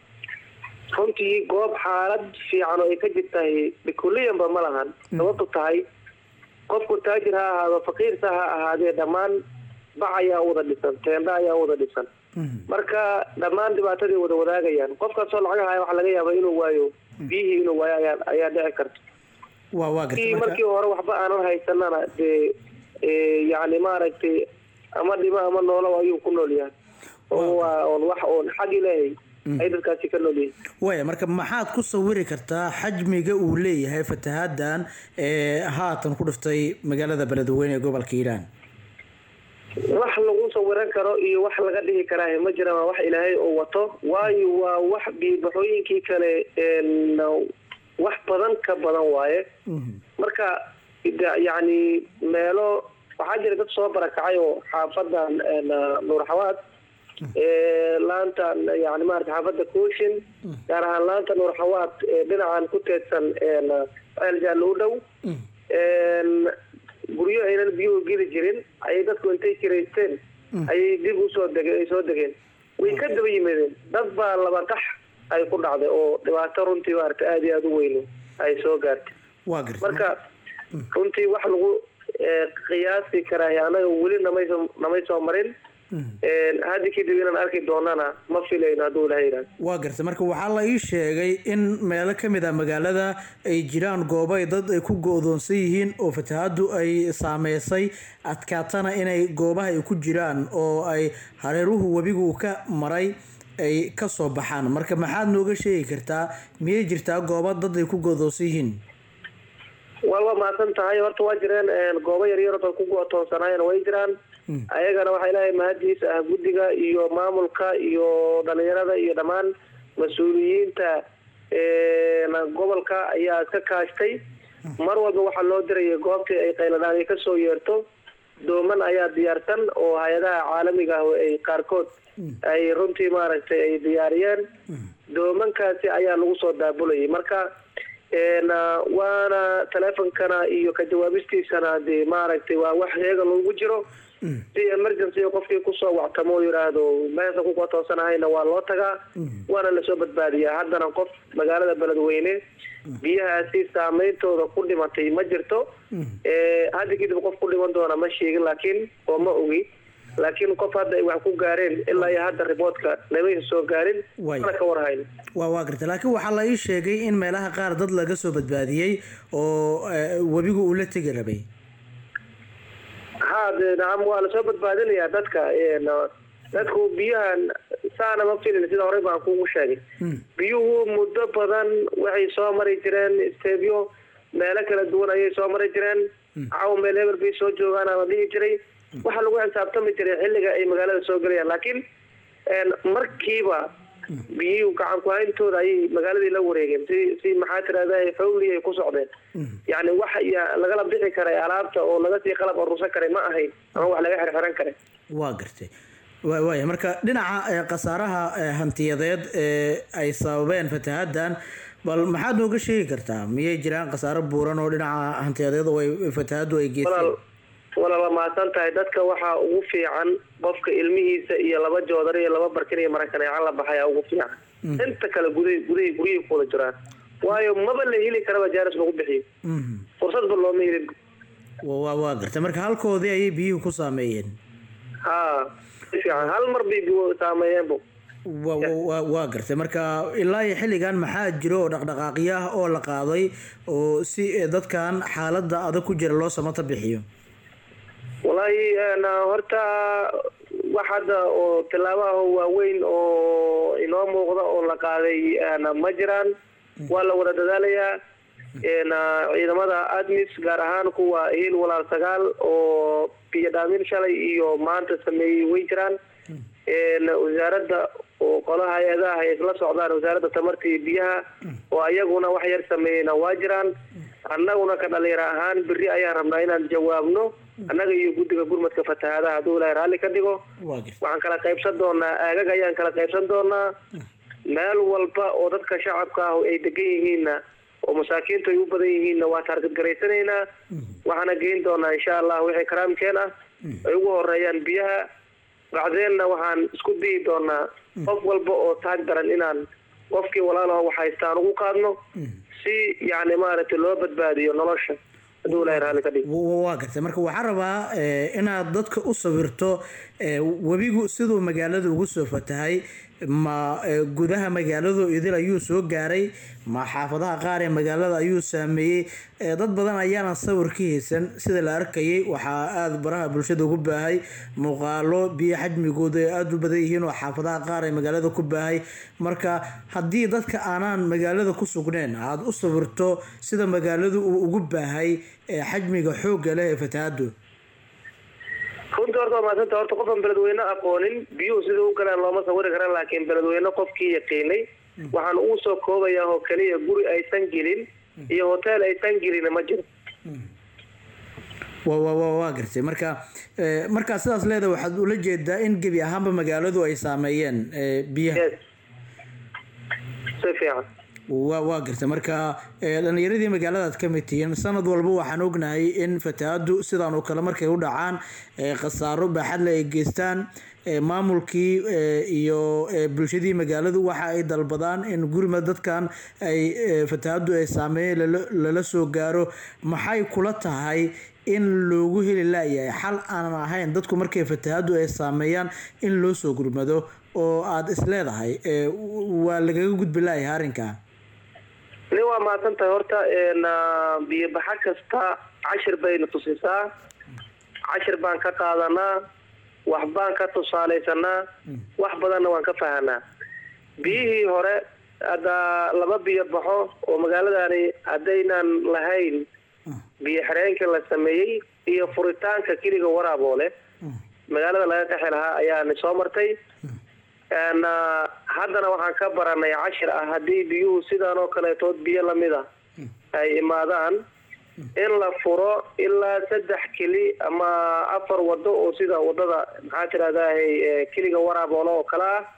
runtii goob xaalad fiican oo ay ka jirtahay bikuliyanba ma lahan sababtu tahay qofku taajir ha ahaado faqiirsa ha ahaadee dhammaan bac ayaa u wada dhisan teenda ayaa u wada dhisan marka dhammaan dhibaatadii wada wadaagayaan qofkaasoo lacag haya waxaa laga yaabaa inuu waayo biyihii inuu waayo ayaa ayaa dhici karta waa waa gartay kii marka markii hore waxba aanan haysanana dee ee, yacni maaragtay ama dhimo ama noolo ayuu ku nool yahay oo waa oon wax oon xag ilaahay ay dadkaasi ka nool yihiin waaya marka maxaad ku sawiri kartaa xajmiga uu leeyahay fatahaaddan ee haatan ku dhiftay magaalada beledweyne ee gobolka hiiraan wax lagu sawiran karo iyo wax laga dhihi karaa ma jiraan waa wax ilaahay oo wato waayo waa wax biibaxooyinkii kale een, wax badan ka badan waaye marka da- yacni meelo waxaa jira dad soo barakacay oo xaafadan een, nuur xawaad ee, laanta yani maarata xaafada kooshin gaar ahaan laanta nuur xawaad ee dhinacan ku teedsan een, ceel jaalle u dhow een, guryo aynan biyuhu geli jirin ayay dadku intay kiraysteen ayay dib usoo dege ay soo degeen way ka daba yimaadeen dad baa laba qax ay ku dhacday oo dhibaato runtii maarata aada iyo aada u weyn ay soo gaartay waa gartay marka runtii wax lagu eh, qiyaasi karaa anaga weli namay soo namay soo marin Een, hadda kadib inaan arki doonana ma filayno hadduu ilaha yidhahdo waa gartay marka waxaa la ii sheegay in meelo ka mid ah magaalada ay jiraan goobo ay dad ay ku go-doonsan yihiin oo fatahaadu ay saameysay adkaatana inay goobaha ay ku jiraan oo ay hareeruhu webigu ka maray ay ka soo baxaan marka maxaad nooga sheegi kartaa miyay jirtaa goobo dad ay ku go-doonsan yihiin waa waa mahadsan tahay horta waa jireen een, goobo yaryar oo dad ku go-toonsanaayeen way jiraan ayagana waxaa ilaahay mahadiisa ah guddiga iyo maamulka iyo dhalinyarada iyo dhammaan mas-uuliyiinta een, gobolka ayaa iska kaashtay mar walba waxaa loo dirayay goobtii ay qayladhaan ay kasoo yeerto dooman ayaa diyaarsan oo hay-adaha caalamiga ah ay qaarkood ay runtii maaragtay ay diyaariyeen doomankaasi ayaa lagu soo daabulayay marka een, ah, waana taleefonkana iyo ka jawaabistiisana dee maaragtay waa wax heega loogu jiro si emergency qofkii kusoo wactamo oo yidhaahdo meesha ku kotoosanahayna waa loo tagaa waana lasoo badbaadiyaa haddana qof magaalada beledweyne biyahaasi saameyntooda ku dhimatay ma jirto Eh, hadda kadib qof ku dhiman doona ma sheegin laakiin oo ma ogi laakiin qof hadda ay wax ku gaareen ilaa iyo hadda riboodka namaysa soo gaarin Way. mana ka warhayn waa waa gartay laakiin waxaa la ii sheegay in meelaha qaar dad laga soo badbaadiyey oo eh, webigu uu la tegi rabay ha dee nacam waa lasoo badbaadinayaa dadka een, dadku biyahan saana ma filin sida horey baan kugu sheegay biyuhu muddo badan waxay soo mari jireen stebyo meelo kala duwan ayay soo mari jireen caw meel hebel bay soo joogaan ama dhihi jiray waxaa lagu xisaabtami jiray xilliga ay magaalada soo gelayaan laakiin een, markiiba biyuhu gacan ku-hayntooda ayay magaaladii la wareegeen si si maxaa tirahda xowli ay ku socdeen yacni wax ya- lagala bixi karay alaabta oo laga sii qalab aruursan karay ma ahayn ama wax laga xirxiran karay waa gartay wa- waaya marka dhinaca eh, khasaaraha eh, hantiyadeed ee ay sababeen fatahaaddan bal maxaad nooga sheegi kartaa miyay jiraan khasaaro buuran oo dhinaca hantiyadeed oo ay fatahaaddu ay geysteen walaal walaal waa mahadsan tahay dadka waxaa ugu fiican qofka ilmihiisa iyo laba joodar iyo laba barkin iyo marakaneecan la baxaya ugu fiican inta kale guday guday guryay ku wada jiraan waayo maba la heli karaba jaaris lagu bixiyo Mhm. fursadba looma helin Wa- waa waa gartay marka halkoodii ayay biyuhu ku saameeyeen ha si fiican hal mar bay biyo saameeyeenbu wa- wa- wa- waa gartay marka ilaa iyo xilligan maxaa jiro oo dhaqdhaqaaqyo ah oo la qaaday oo si eh, dadkan xaaladda adag ku jira loo samata bixiyo wallaahi een, horta wax hadda oo tilaabaha waaweyn oo inoo muuqda oo la qaaday een, ma jiraan waa la wada dadaalayaa een, ciidamada admis gaar ahaan kuwa hiil walaal sagaal oo biyo dhaamin shalay iyo maanta sameeyey way jiraan een, wasaaradda oo qolaha hay-adaha ay isla socdaan wasaaradda tamarta iyo biyaha oo ayaguna wax yar sameeyeyna waa jiraan annaguna ka dhalinyaro ahaan berri ayaan rabnaa inaan jawaabno annaga iyo guddiga gurmadka fatahaadaha hadduu ilaahay raalli ka dhigo waa gartay waxaan kala qaybsan doonaa aagag ayaan kala qaybsan doonaa meel walba oo dadka shacabka ah ay degan yihiinna oo masaakiintu ay u badan yihiinna waa taargadgaraysanaynaa waxaana geyn doonaa insha allah wixii karaamkeen ah ay ugu horeeyaan biyaha bacdeenna waxaan isku dayi doonaa qof walba oo taag daran inaan qofkii walaalaho wax haystaan ugu qaadno si yacni maaragtay loo badbaadiyo nolosha hadduu ilaahay raalli ka dhigo Wa- waa gartay marka waxaan rabaa eh, inaad dadka u sawirto eh, webigu siduu magaalada ugu soo fatahay ma eh, gudaha magaaladu idil ayuu soo gaaray ma xaafadaha qaar ee magaalada ayuu saameeyey Eh, dad badan ayaana sawir ka haysan sida la arkayay waxaa aada baraha bulshada ugu baahay muuqaalo biyo xajmigooda ay aada u badan yihiin oo xaafadaha qaar ee magaalada ku baahay marka haddii dadka aanaan magaalada ku sugneen aada u sawirto sida magaaladu uu ugu baahay ee xajmiga xoogga leh ee fatahaadu runtii horta waa mahadsanta horta qofaan beledweyne aqoonin biyuhu sida u galaan looma sawiri karan laakiin beledweyne qofkii yaqiinay waxaan ugu soo koobayaa oo keliya guri aysan gelin iyo hotel aysan gelin ma jiro wa wa wa waa gartay marka eh, markaa sidaas leeda waxaad ula jeedaa in gebi ahaanba magaaladu ay saameeyeen eh, biyaha si fiican waa waa gartay marka eh, dhalinyaradii magaaladaad ka mid tihiin sanad walba waxaan ognahay in fatahaadu sidaan oo kale markay u dhacaan eh, khasaaro baaxadle ay geystaan eh, maamulkii eh, iyo eh, bulshadii magaaladu waxa ay dalbadaan in gurima dadkan ay eh, fatahaadu ay saameeyeen lala- lala soo gaaro maxay kula tahay in loogu heli laayahay xal aanan ahayn dadku markay fatahaadu ay saameeyaan in loo soo gurmado oo aada is leedahay eh, waa lagaga gudbi laayahay arrinkaa nin waa mahadsan tahay horta na biyobaxa kasta cashir bayna tusisaa cashir baan ka qaadanaa wax baan ka tusaalaysanaa wax badanna waan ka fahanaa biyihii hore hadda laba biyo baxo oo magaaladani haddaynan lahayn biyo xireenkii la sameeyey iyo furitaanka keliga waraaboole magaalada laga qaxi lahaa ayaana soo martay n haddana waxaan ka baranay cashir ah haddii biyuhu sidaan oo kaleetood biyo lamid a ay imaadaan in la furo ilaa saddex keli ama afar wado oo sida wadada maxaa tirahdahay keliga waraaboolo oo kale ah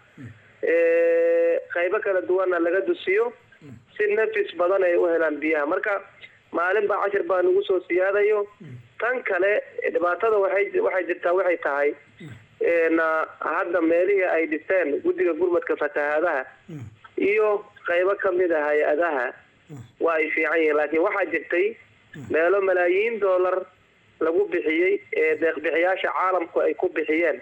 qaybo kala duwanna laga dusiyo si nafis badan ay u helaan biyaha marka maalin baa cashir baa nagu soo siyaadayo tan kale dhibaatada waxay waxay jirtaa waxay tahay na hadda meelihii ay dhiseen guddiga gurmadka fatahaadaha iyo qaybo kamid a hay-adaha waa ay fiican yihiin laakiin waxaa jirtay meelo malaayiin dollar lagu bixiyey ee deeqbixiyaasha caalamku ay ku bixiyeen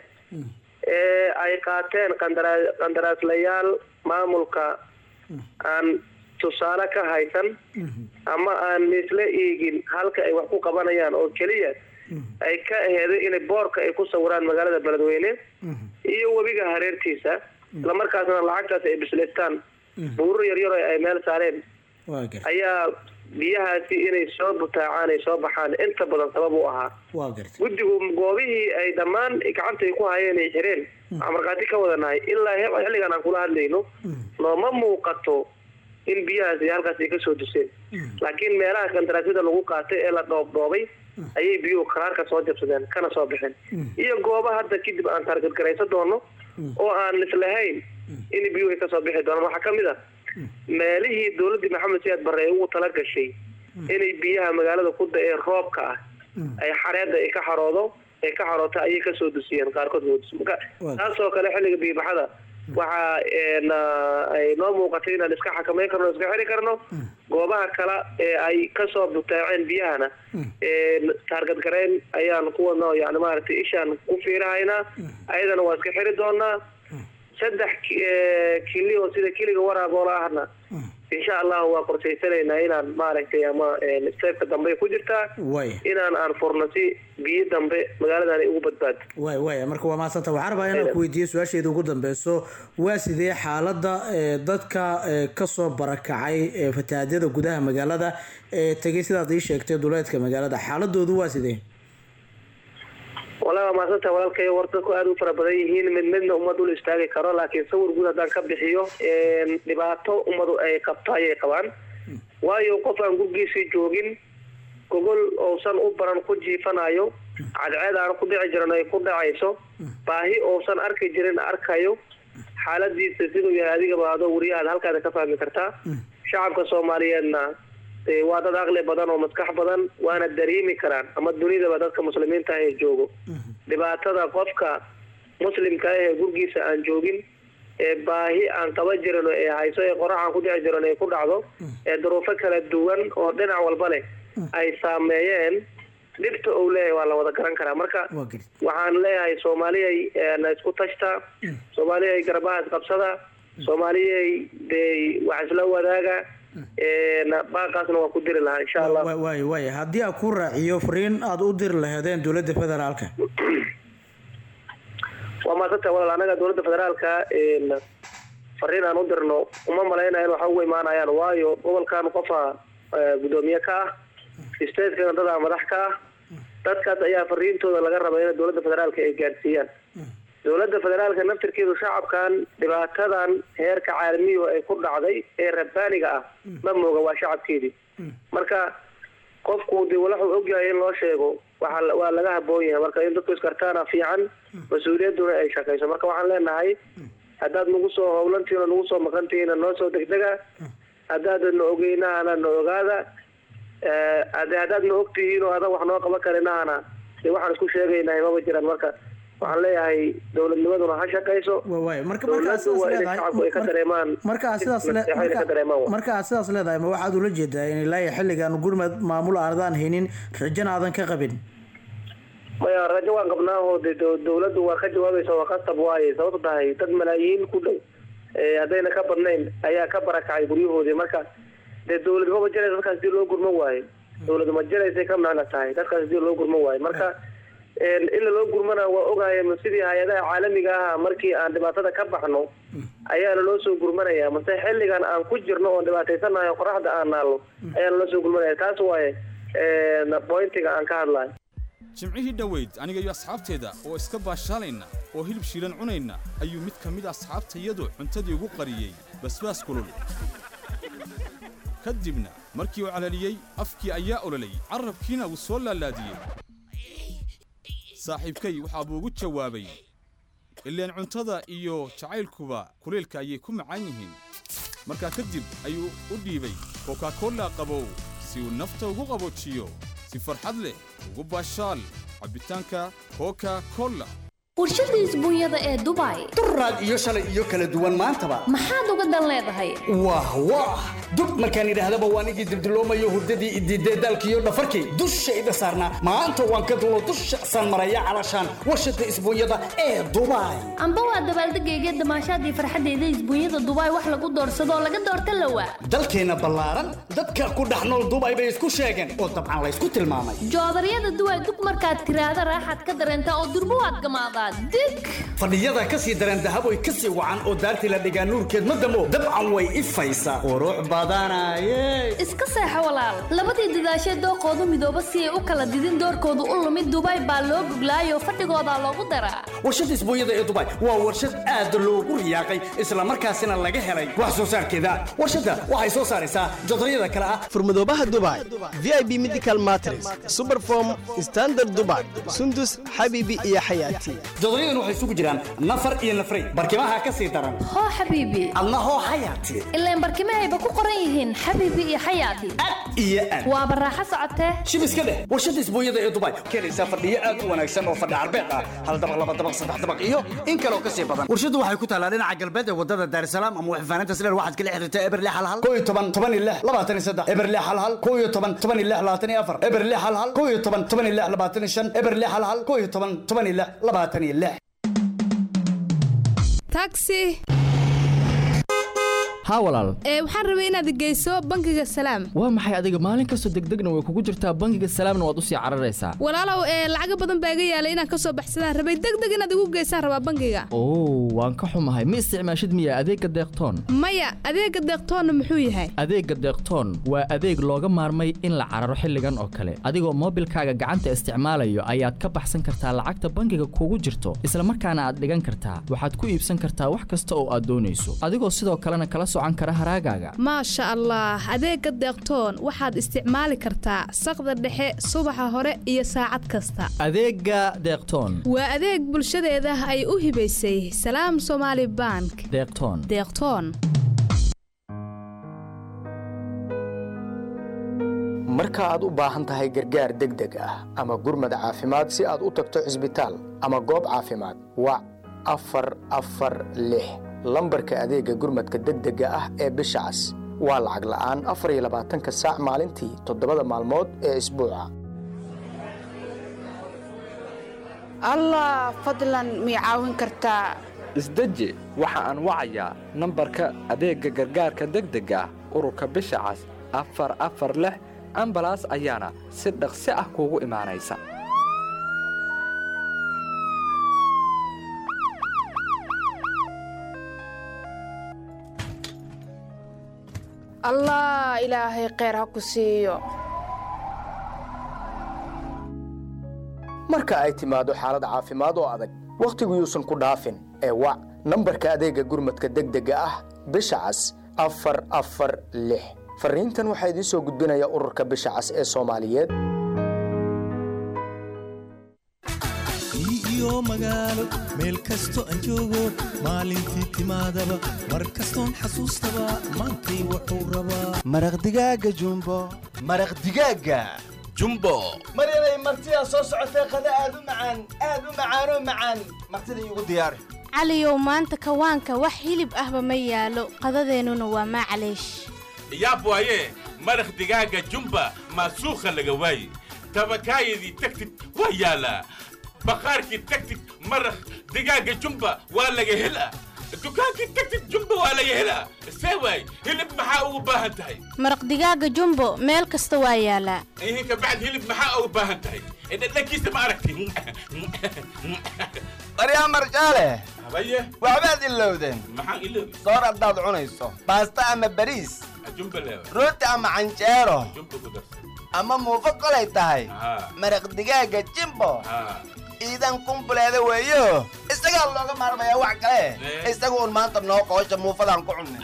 ee ay qaateen qandara qandaraaslayaal maamulka aan tusaale ka haysan ama aan isla eegin halka ay wax ku qabanayaan oo keliya ay ka aheeday inay boorka ay ku sawiraan magaalada beledweyne iyo webiga hareertiisa islamarkaasna lacagtaas ay bislaystaan buurur yaryar oo ay meel saareen ayaa biyahaasi inay soo butaacaan ay soo baxaan inta badan sabab u ahaa waa gartay guddigu goobihii ay dhammaan gacanta ay ku hayeen ay xireen waxaan markhaati ka wadanahay ilaa he- xilligan aan kula hadlayno nooma muuqato in biyahaasi halkaas ay kasoo duseen laakiin meelaha kandaraasyada lagu qaatay ee la dhoobdhoobay ayay biyuhu karaarka soo jabsadeen kana soo baxeen iyo gooba hadda kadib aan taargadgaraysan doono oo aan islahayn in biyuhu ay kasoo bixi doonaan waxaa kamid a meelihii dowladdii maxamed siyaad barre ay ugu tala gashay inay biyaha magaalada ku da-ee roobka ah ay xareedda ay ka xaroodo ay ka xaroota ayay kasoo dusiyeen qaarkood waa dus marka taasoo kale xilliga biyobaxada waxaa na ay noo muuqatay inaan iska xakameyn karno iska xiri karno goobaha kale ee ay kasoo butaaceen biyahana taargad gareyn ayaan ku wadna yani maaragtay ishaan ku fiirahaynaa ayadana waa iska xiri doonaa saddex kili oo sida kiliga waraaboola ahna insha allahu waa qorshaysanaynaa inaan maaragtay ama steebka dambe ku jirtaa way inaan aan furno si biyo dambe magaaladan ay ugu badbaado way way marka waa mahadsanta waxaan rabaa inaan ku weydiiyo su-aasheeda ugu dambeyso waa sidee xaaladda ee, dadka ee, kasoo barakacay ee, fatahaadyada gudaha magaalada ee tegay sidaad ii sheegtay duleedka magaalada xaaladoodu waa sidee walahi waa mahadsanta walaalkay war dadku aada u fara badan yihiin mid midna ummad ul istaagi karo laakiin sawir guud haddaan ka bixiyo dhibaato ummadu ay qabto ayay qabaan waayo qof aan gurgiisii joogin gogol uusan u baran ku jiifanayo cadceed aan ku dhici jirin ay ku dhacayso baahi uusan arki jirin arkayo xaaladiisa siduu yahay adigaba adoo wariyahaad halkaada ka fahmi kartaa shacabka soomaaliyeedna ee waa dad aqli badan oo maskax badan waana dareemi karaan ama dunidaba dadka muslimiinta ah ee joogo dhibaatada qofka muslimka ah ee gurgiisa aan joogin ee baahi aan qaba jirin ee hayso ee qorax aan ku dhici jirin ay ku dhacdo ee duruufo kala duwan oo dhinac walba leh ay saameeyeen dhibta uu leeyahay waa la wada garan karaa marka waxaan leeyahay soomaaliyay na isku tashta soomaaliyay garbaha isqabsada soomaaliyay dee wax isla wadaaga baaqaasna waa ku diri lahaa insha allah Wa- waay waay haddii aan ku raaciyo fariin aada u diri laheedeen dowladda federaalka waa maasanta walaal anaga dowladda federaalka fariin aan u dirno uma malaynayo in waxa ugu imaanayaan waayo gobolkan qofa gudoomiye ka ah stateskana dadaa madax ka ah dadkaas ayaa fariintooda laga raba in dowladda federaalka ay gaadhsiiyaan dowladda federaalka naftirkeedu shacabkan dhibaatadan heerka caalamiyu ay ku dhacday ee rabbaaniga ah ma mooga waa shacabkeedii marka qofku dee wuxuu ogyahay in loo sheego waxa waa laga haboon yahay marka in dadku iskartaana fiican mas-uuliyadduna ay shaqayso marka waxaan leenahay haddaad nagu soo howlantihiin oo nagu soo maqantihiina noo soo degdega haddaadan na ogeynahana na ogaada Eh, hade haddaad na ogtihiin oo adan wax noo qaban karinahana dee waxaan isku sheegaynahay maba jiraan marka waxaan leeyahay dowladnimaduna ha shaqayso dowladdu waa inay shacabku ay ka dareemaan marka aad sidaas le- naseexo inay ka marka- dareemaan wa. marka aad sidaas leedahay ma waxaad ula jeedaa in ilaa iyo xilligan gurmad maamul aadaan haynin rajana aadan ka qabin maya rajo waan qabnaa oo de dow- dowladdu waa ka jawaabaysa waa qasab waaye sababto tahay dad malaayiin ku dhow eh, haddayna ka badnayn ayaa ka barakacay guryahoodii marka dee dowlad maba jiraysa dadkaas hadii loo gurman waayo dowlad ma jiraysay ka macna tahay dadkaas hadii loo gurman waayo marka en, ila loo gurmana waa ogahay ma sidii hay-adaha caalamiga aha markii aan dhibaatada ka baxno ayaana loo soo gurmanaya mase xilligan aan ku jirno oon dhibaataysanahay oo qoraxda aan naalno ayaana loo soo gurmanaya taas waaye en, pointiga aan ka hadlayo jimcihii dhoweyd aniga iyo asxaabteeda oo iska baashaalayna oo hilib shiilan cunayna ayuu mid ka mid a asxaabtayadu cuntadii ugu qariyey basbaas kulul ka dibna markii uu calaliyey afkii ayaa ololay carrabkiina wuu soo laalaadiyey saaxiibkay waxaa buu ugu jawaabay ileen cuntada iyo jacaylkuba kuleylka ayay ku macaan yihiin markaa kadib ayuu u dhiibay kokakolla qabow si uu nafta ugu qaboojiyo si farxad leh ugu baashaal cabbitaanka koka kolla warshada isbuunyada ee dubai duraad iyo shalay iyo kala duwan maantaba maxaad uga dan leedahay wah wah dub markaan idhaahdaba waan igii dibdiloomayo hurdadii idiidee daalkiiyo dhafarkii dushayda saarnaa maanta waan ka dulo dusha san maraya calashaan warshada isbuunyada ee dubai amba waa dabaaldegayga damaashaadii farxadeyda isbuunyada dubai wax lagu doorsadoo laga doorta lawa dalkeenna ballaaran dadka ku dhex nool dubai bay isku sheegeen oo dabcan laysku tilmaamay joodaryada duway dug markaad tiraahda raaxaad ka dareentaa oo durbo waad gamaadaa dig fadhiyada ka sii dareen dahab way ka sii wacan oo daartii la dhigaa nuurkeed ma damo dabcan way ifaysaa qurux badanaye iska seexo walaal labadii dadaashee dooqoodu midooba si ay u kala didin doorkoodu u lumid dubai baa loo guglaayoo fadhigoodaa loogu daraa warshada isbuunyada ee dubai waa warshad aad loogu riyaaqay islamarkaasina laga helay wax soo saarkeeda warshadda waxay soo saaraysaa jodaryada kale ah furmadoobaha dubai vip medical matres superform standard dubai sundus xabibi iyo xayaati jodoryadan waxay isugu jiraan nafar iyo nafray barkimaha ka sii daran hoo xabiibi adna hoo xayaati ilaan barkimahayba ku qoran yihiin xabiibi iyo xayaati iyo aad waaba raaxo socotee shib iska dheh warshada isbuunyada ee dubai keenaysaa fadhiyo aad u wanaagsan oo fadhi carbeed ah hal dabaq laba dabaq saddex dabaq iyo in kaloo ka sii badan warshadu waxay ku taalaa dhinaca galbeed ee wadada daarisalaam ama waxfaanaynta sileer waxaad kala xiriirtaa eberle hal hal koo iyo toban toban iyo lix labaatan iyo saddex eberle hal hal koo iyo toban toban iyo lix labaatan iyo afar eberle hal hal koo iyo toban toban iyo lix labaatan iyo shan eberle hal hal koo iyo toban toban iyo lix labaatan iyo lix taxi haa walaal ee waxaan rabay inaad geyso bangiga salaam waa maxay adiga maalin kastoo degdegna way kugu jirtaa bangiga salaamna waad usii cararaysaa walaalow ee lacaga badan baa iga yaalay inaan kasoo baxsadaan rabay degdeg inaad igu geysaan rabaa bangiga oo waan ka xumahay ma isticmaashid miya adeegga deeqtoon maya adeega deeqtoonna muxuu yahay adeegga deeqtoon waa adeeg looga maarmay in la cararo xilligan oo kale adigoo moobilkaaga gacanta isticmaalayo ayaad ka baxsan kartaa lacagta bangiga kugu jirto isla markaana aad dhigan kartaa waxaad ku iibsan kartaa wax kasta oo aad doonayso adigoo sidoo kalena kala socan kara haraagaaga maasha allah adeega deeqtoon waxaad isticmaali kartaa saqda dhexe subaxa hore iyo saacad kasta adeegga deeqtoon waa adeeg bulshadeeda ay u hibaysay salaam somaali bank deeqtoon deeqtoon marka aad u baahan tahay gargaar degdeg ah ama gurmad caafimaad si aad u tagto cisbitaal ama goob caafimaad wac afar afar lix lambarka adeegga gurmadka degdega ah ee bisha cas waa lacag la'aan afar iyo labaatanka saac maalintii toddobada maalmood ee isbuuca allah fadlan mii caawin kartaa isdeji waxa aan wacayaa nambarka adeegga gargaarka degdega ah ururka bisha cas afar afar lix ambalaas ayaana si dhaqsi ah kuugu imaanaysa allah ilaahay kheyr ha ku siiyo marka ay timaado xaalad caafimaad oo adag wakhtigu yuusan ku dhaafin ee wac nambarka adeegga gurmadka degdega ah bisha cas afar afar lix fariintan waxaa idiin soo gudbinaya ururka bisha cas ee soomaaliyeed iyo magaalo meel kasto aan joogo maalintii timaadaba mar kastoon xasuustaba maantay wuxuu rabaa maraq digaaga jumbo maraq digaaga jumbo maryanay martidaa soo socotee qada aad u macaan aad u macaanoo macaan martida iigu diyaari caliyow maanta kawaanka wax hilib ahba ma yaalo qadadeennuna waa maclaysh yaab waaye maraq digaaga jumba maasuukha laga waaye tabakaayadii tagtid waa yaalaa bakhaarkii tagtid maraq digaaga jumba waa laga helaa dukaankii tagtid jumba waa laga helaa see waay hilib maxaa ugu baahan tahay maraq digaaga jumbo meel kasta waa yaalaa ihinka bacd hilib maxaa ugu baahan tahay dhadhankiisa ma aragti maryaa marjaale habaye waxbaad ilowdeen maxaan iloobi soor haddaad cunayso baasta ama bariis jumba leewa rooti ama canjeero jumba ku darsan ama muufo kolay tahay haa maraq digaaga jimbo haa iidan kumbuleeda weeyo isagaa looga maarmayaa wax kale isaga uun maanta noo qoosha muufadaan ku cunnay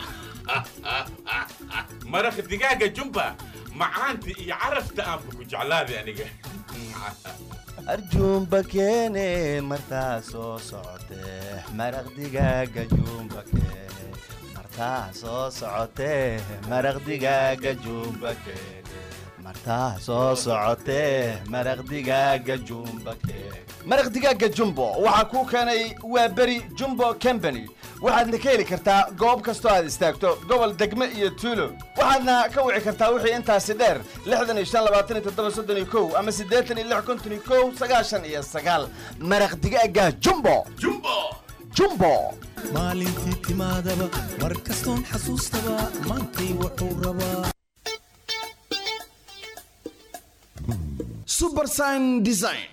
maraq digaaga jumba macaanta iyo carafta aanba ku jeclaaday aniga arjuumba keene martaa soo socotee maraq digaaga juumba keene martaa soo socotee maraq digaaga juumba keene martaa soo socotee maraq digaaga juumba keene maraq digaaga jumbo waxaa kuu keenay waa beri jumbo company waxaadna ka heli kartaa goob kastoo aad istaagto gobol degme iyo tuulo waxaadna ka wici kartaa wixii intaasi dheer lixdan iyo shan labaatan iyo toddoba soddon iyo kow ama siddeetan iyo lix konton iyo kow sagaashan iyo sagaal maraq digaaga jumbo jumbo jumbo maalintii timaadaba mar kastoon xasuustaba maantay wuxuu rabaa subersign design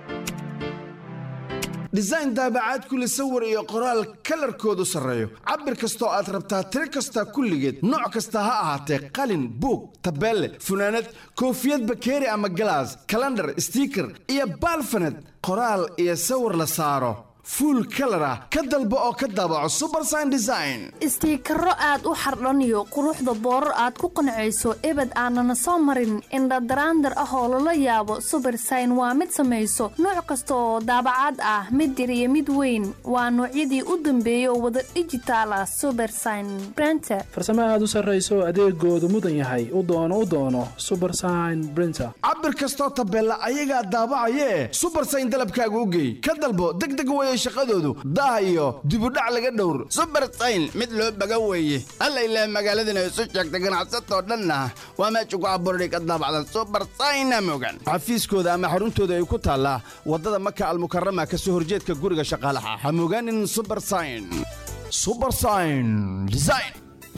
design daabacaad kule sawir iyo qoraal kalarkoodu sarreeyo cabir kastoo aad rabtaa tiro kasta kulligeed nooc kasta ha ahaatee qalin buug tabeelle funaanad koofiyad bakeeri ama galaas kalandhar stiiker iyo baalfaned qoraal iyo sawir la saaro fuul kalar ah ka dalbo oo ka daabaco subersign design istiikaro aad u xardhaniyo quruxda boorar aad ku qancayso ebed aanana soo marin indhadaraandar ah oo lala yaabo subersign waa mid samayso nooc kasta oo daabacaad ah mid yar iyo mid weyn waa noocyadii u dambeeyay oo wada dhijitaal ah subersign brenter farsamo aad u sarrayso adeegoodu mudan yahay u doono u doono subersign brinter cabir kastoo tabeella ayagaa daabacayee subersign dalabkaaga u geey ka dalbo degdeg weye shaqadoodu daah iyo dibudhac laga dhowr subersayn mid loo baga weeye alla ilaah magaaladana isu sheegta ganacsatoo dhanna waa meesha ku abuurday ka daabacdan subersayna mogan xafiiskooda ama xaruntooda ay ku taallaa waddada maka almukarama ka soo horjeedka guriga shaqaalaha ha mogaanin subersayn subersayn design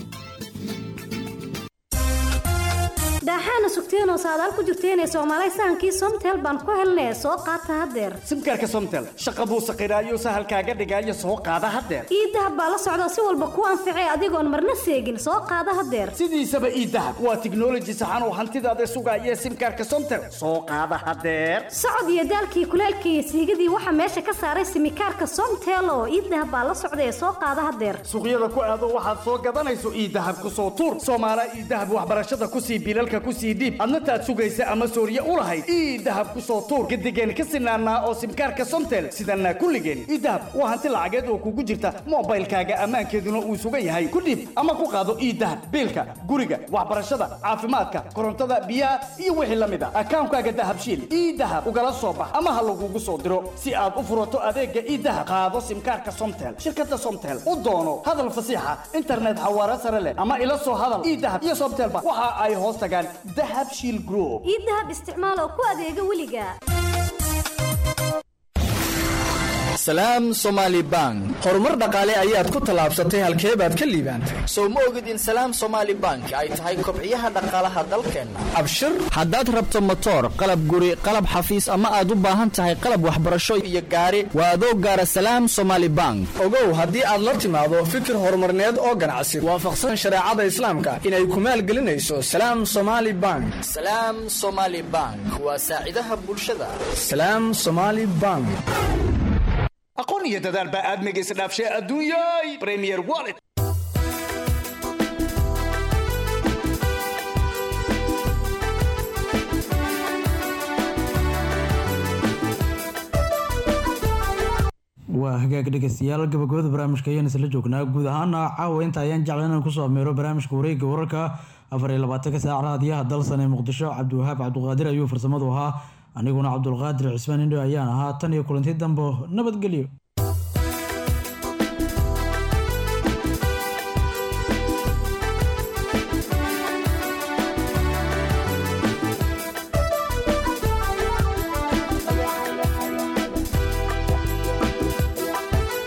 daaxaana sugteenoo saadaal ku jirteenee soomaalay sahankii somtel baan ku helnee soo qaata haddeer simkaarka somtel shaqa buu saqiraayo sahalkaaga dhigaayo soo qaada haddeer iidahab baa la socda si walba ku anficay adigoon marna seegin soo qaada haddeer sidiisaba iidahab waa tiknoloji saxan oo hantidaada sugaaya simkaarka somtel soo qaada haddeer socod iyo daalkii kuleelkii iyo siigadii waxaa meesha ka saaray simikaarka somtel oo iidahab baa la socda ee soo qaada haddeer suuqyada ku aado waxaad soo gadanayso iidahab ku soo tuur soomaala iidahab waxbarashada kusii bilalka kusii dhiib adna taad sugaysa ama sooriye u lahayd ii dahab ku soo tuur gadigeen ka sinaanaa oo simkaarka somtel sidanaa kulligeen ii dahab waa hanti lacageed oo kugu jirta moobaylkaaga ammaankeeduna uu sugan yahay ku dhiib ama ku qaado ii dahab biilka guriga waxbarashada caafimaadka korontada biyaha iyo wixii la mid a akaankaaga dahabshiil ii dahab ugala soo bax ama ha lagugu soo diro si aad u furato adeega ii dahab qaado simkaarka somtel shirkada somtel u doono hadal fasiixa internet xawaare sare leh ama ila soo hadal ii dahab iyo somtelba waxa ay hoos tagaan dahab shiil group ii dahab isticmaal oo ku adeega weliga salaam somaali bank horumar dhaqaale ayaad ku tallaabsatay halkee baad ka liibaantay sow ma ogid in salaam somaali bank ay tahay kobciyaha dhaqaalaha dalkeenna abshir haddaad rabto motoor qalab guri qalab xafiis ama aad u baahan tahay qalab waxbarasho iyo gaari waa adoo gaara salaam somaali bank ogow haddii aad la timaado fikir horumarneed oo ganacsi waafaqsan shareecada islaamka inay ku maalgelinayso salaam somaali bank salaam somaali bank waa saacidaha bulshada salaam somaali bank aqoon iyo dadaal baa aadmiga isdhaafshay adduunyay premier wallet waa hagaag dhegeystayaal gabagabada barnaamijka ayaan isla joognaa guud ahaana caawa inta ayaan jeclan inaan kusoo ameero barnaamijka wareegga wararka afar iyo labaatanka saac raadiyaha dalsan ee muqdisho cabdiwahaab cabduqaadir ayuu farsamadu ahaa aniguna cabdulqaadir cismaan indho ayaan ahaa tan iyo kulanti dambo nabadgelyo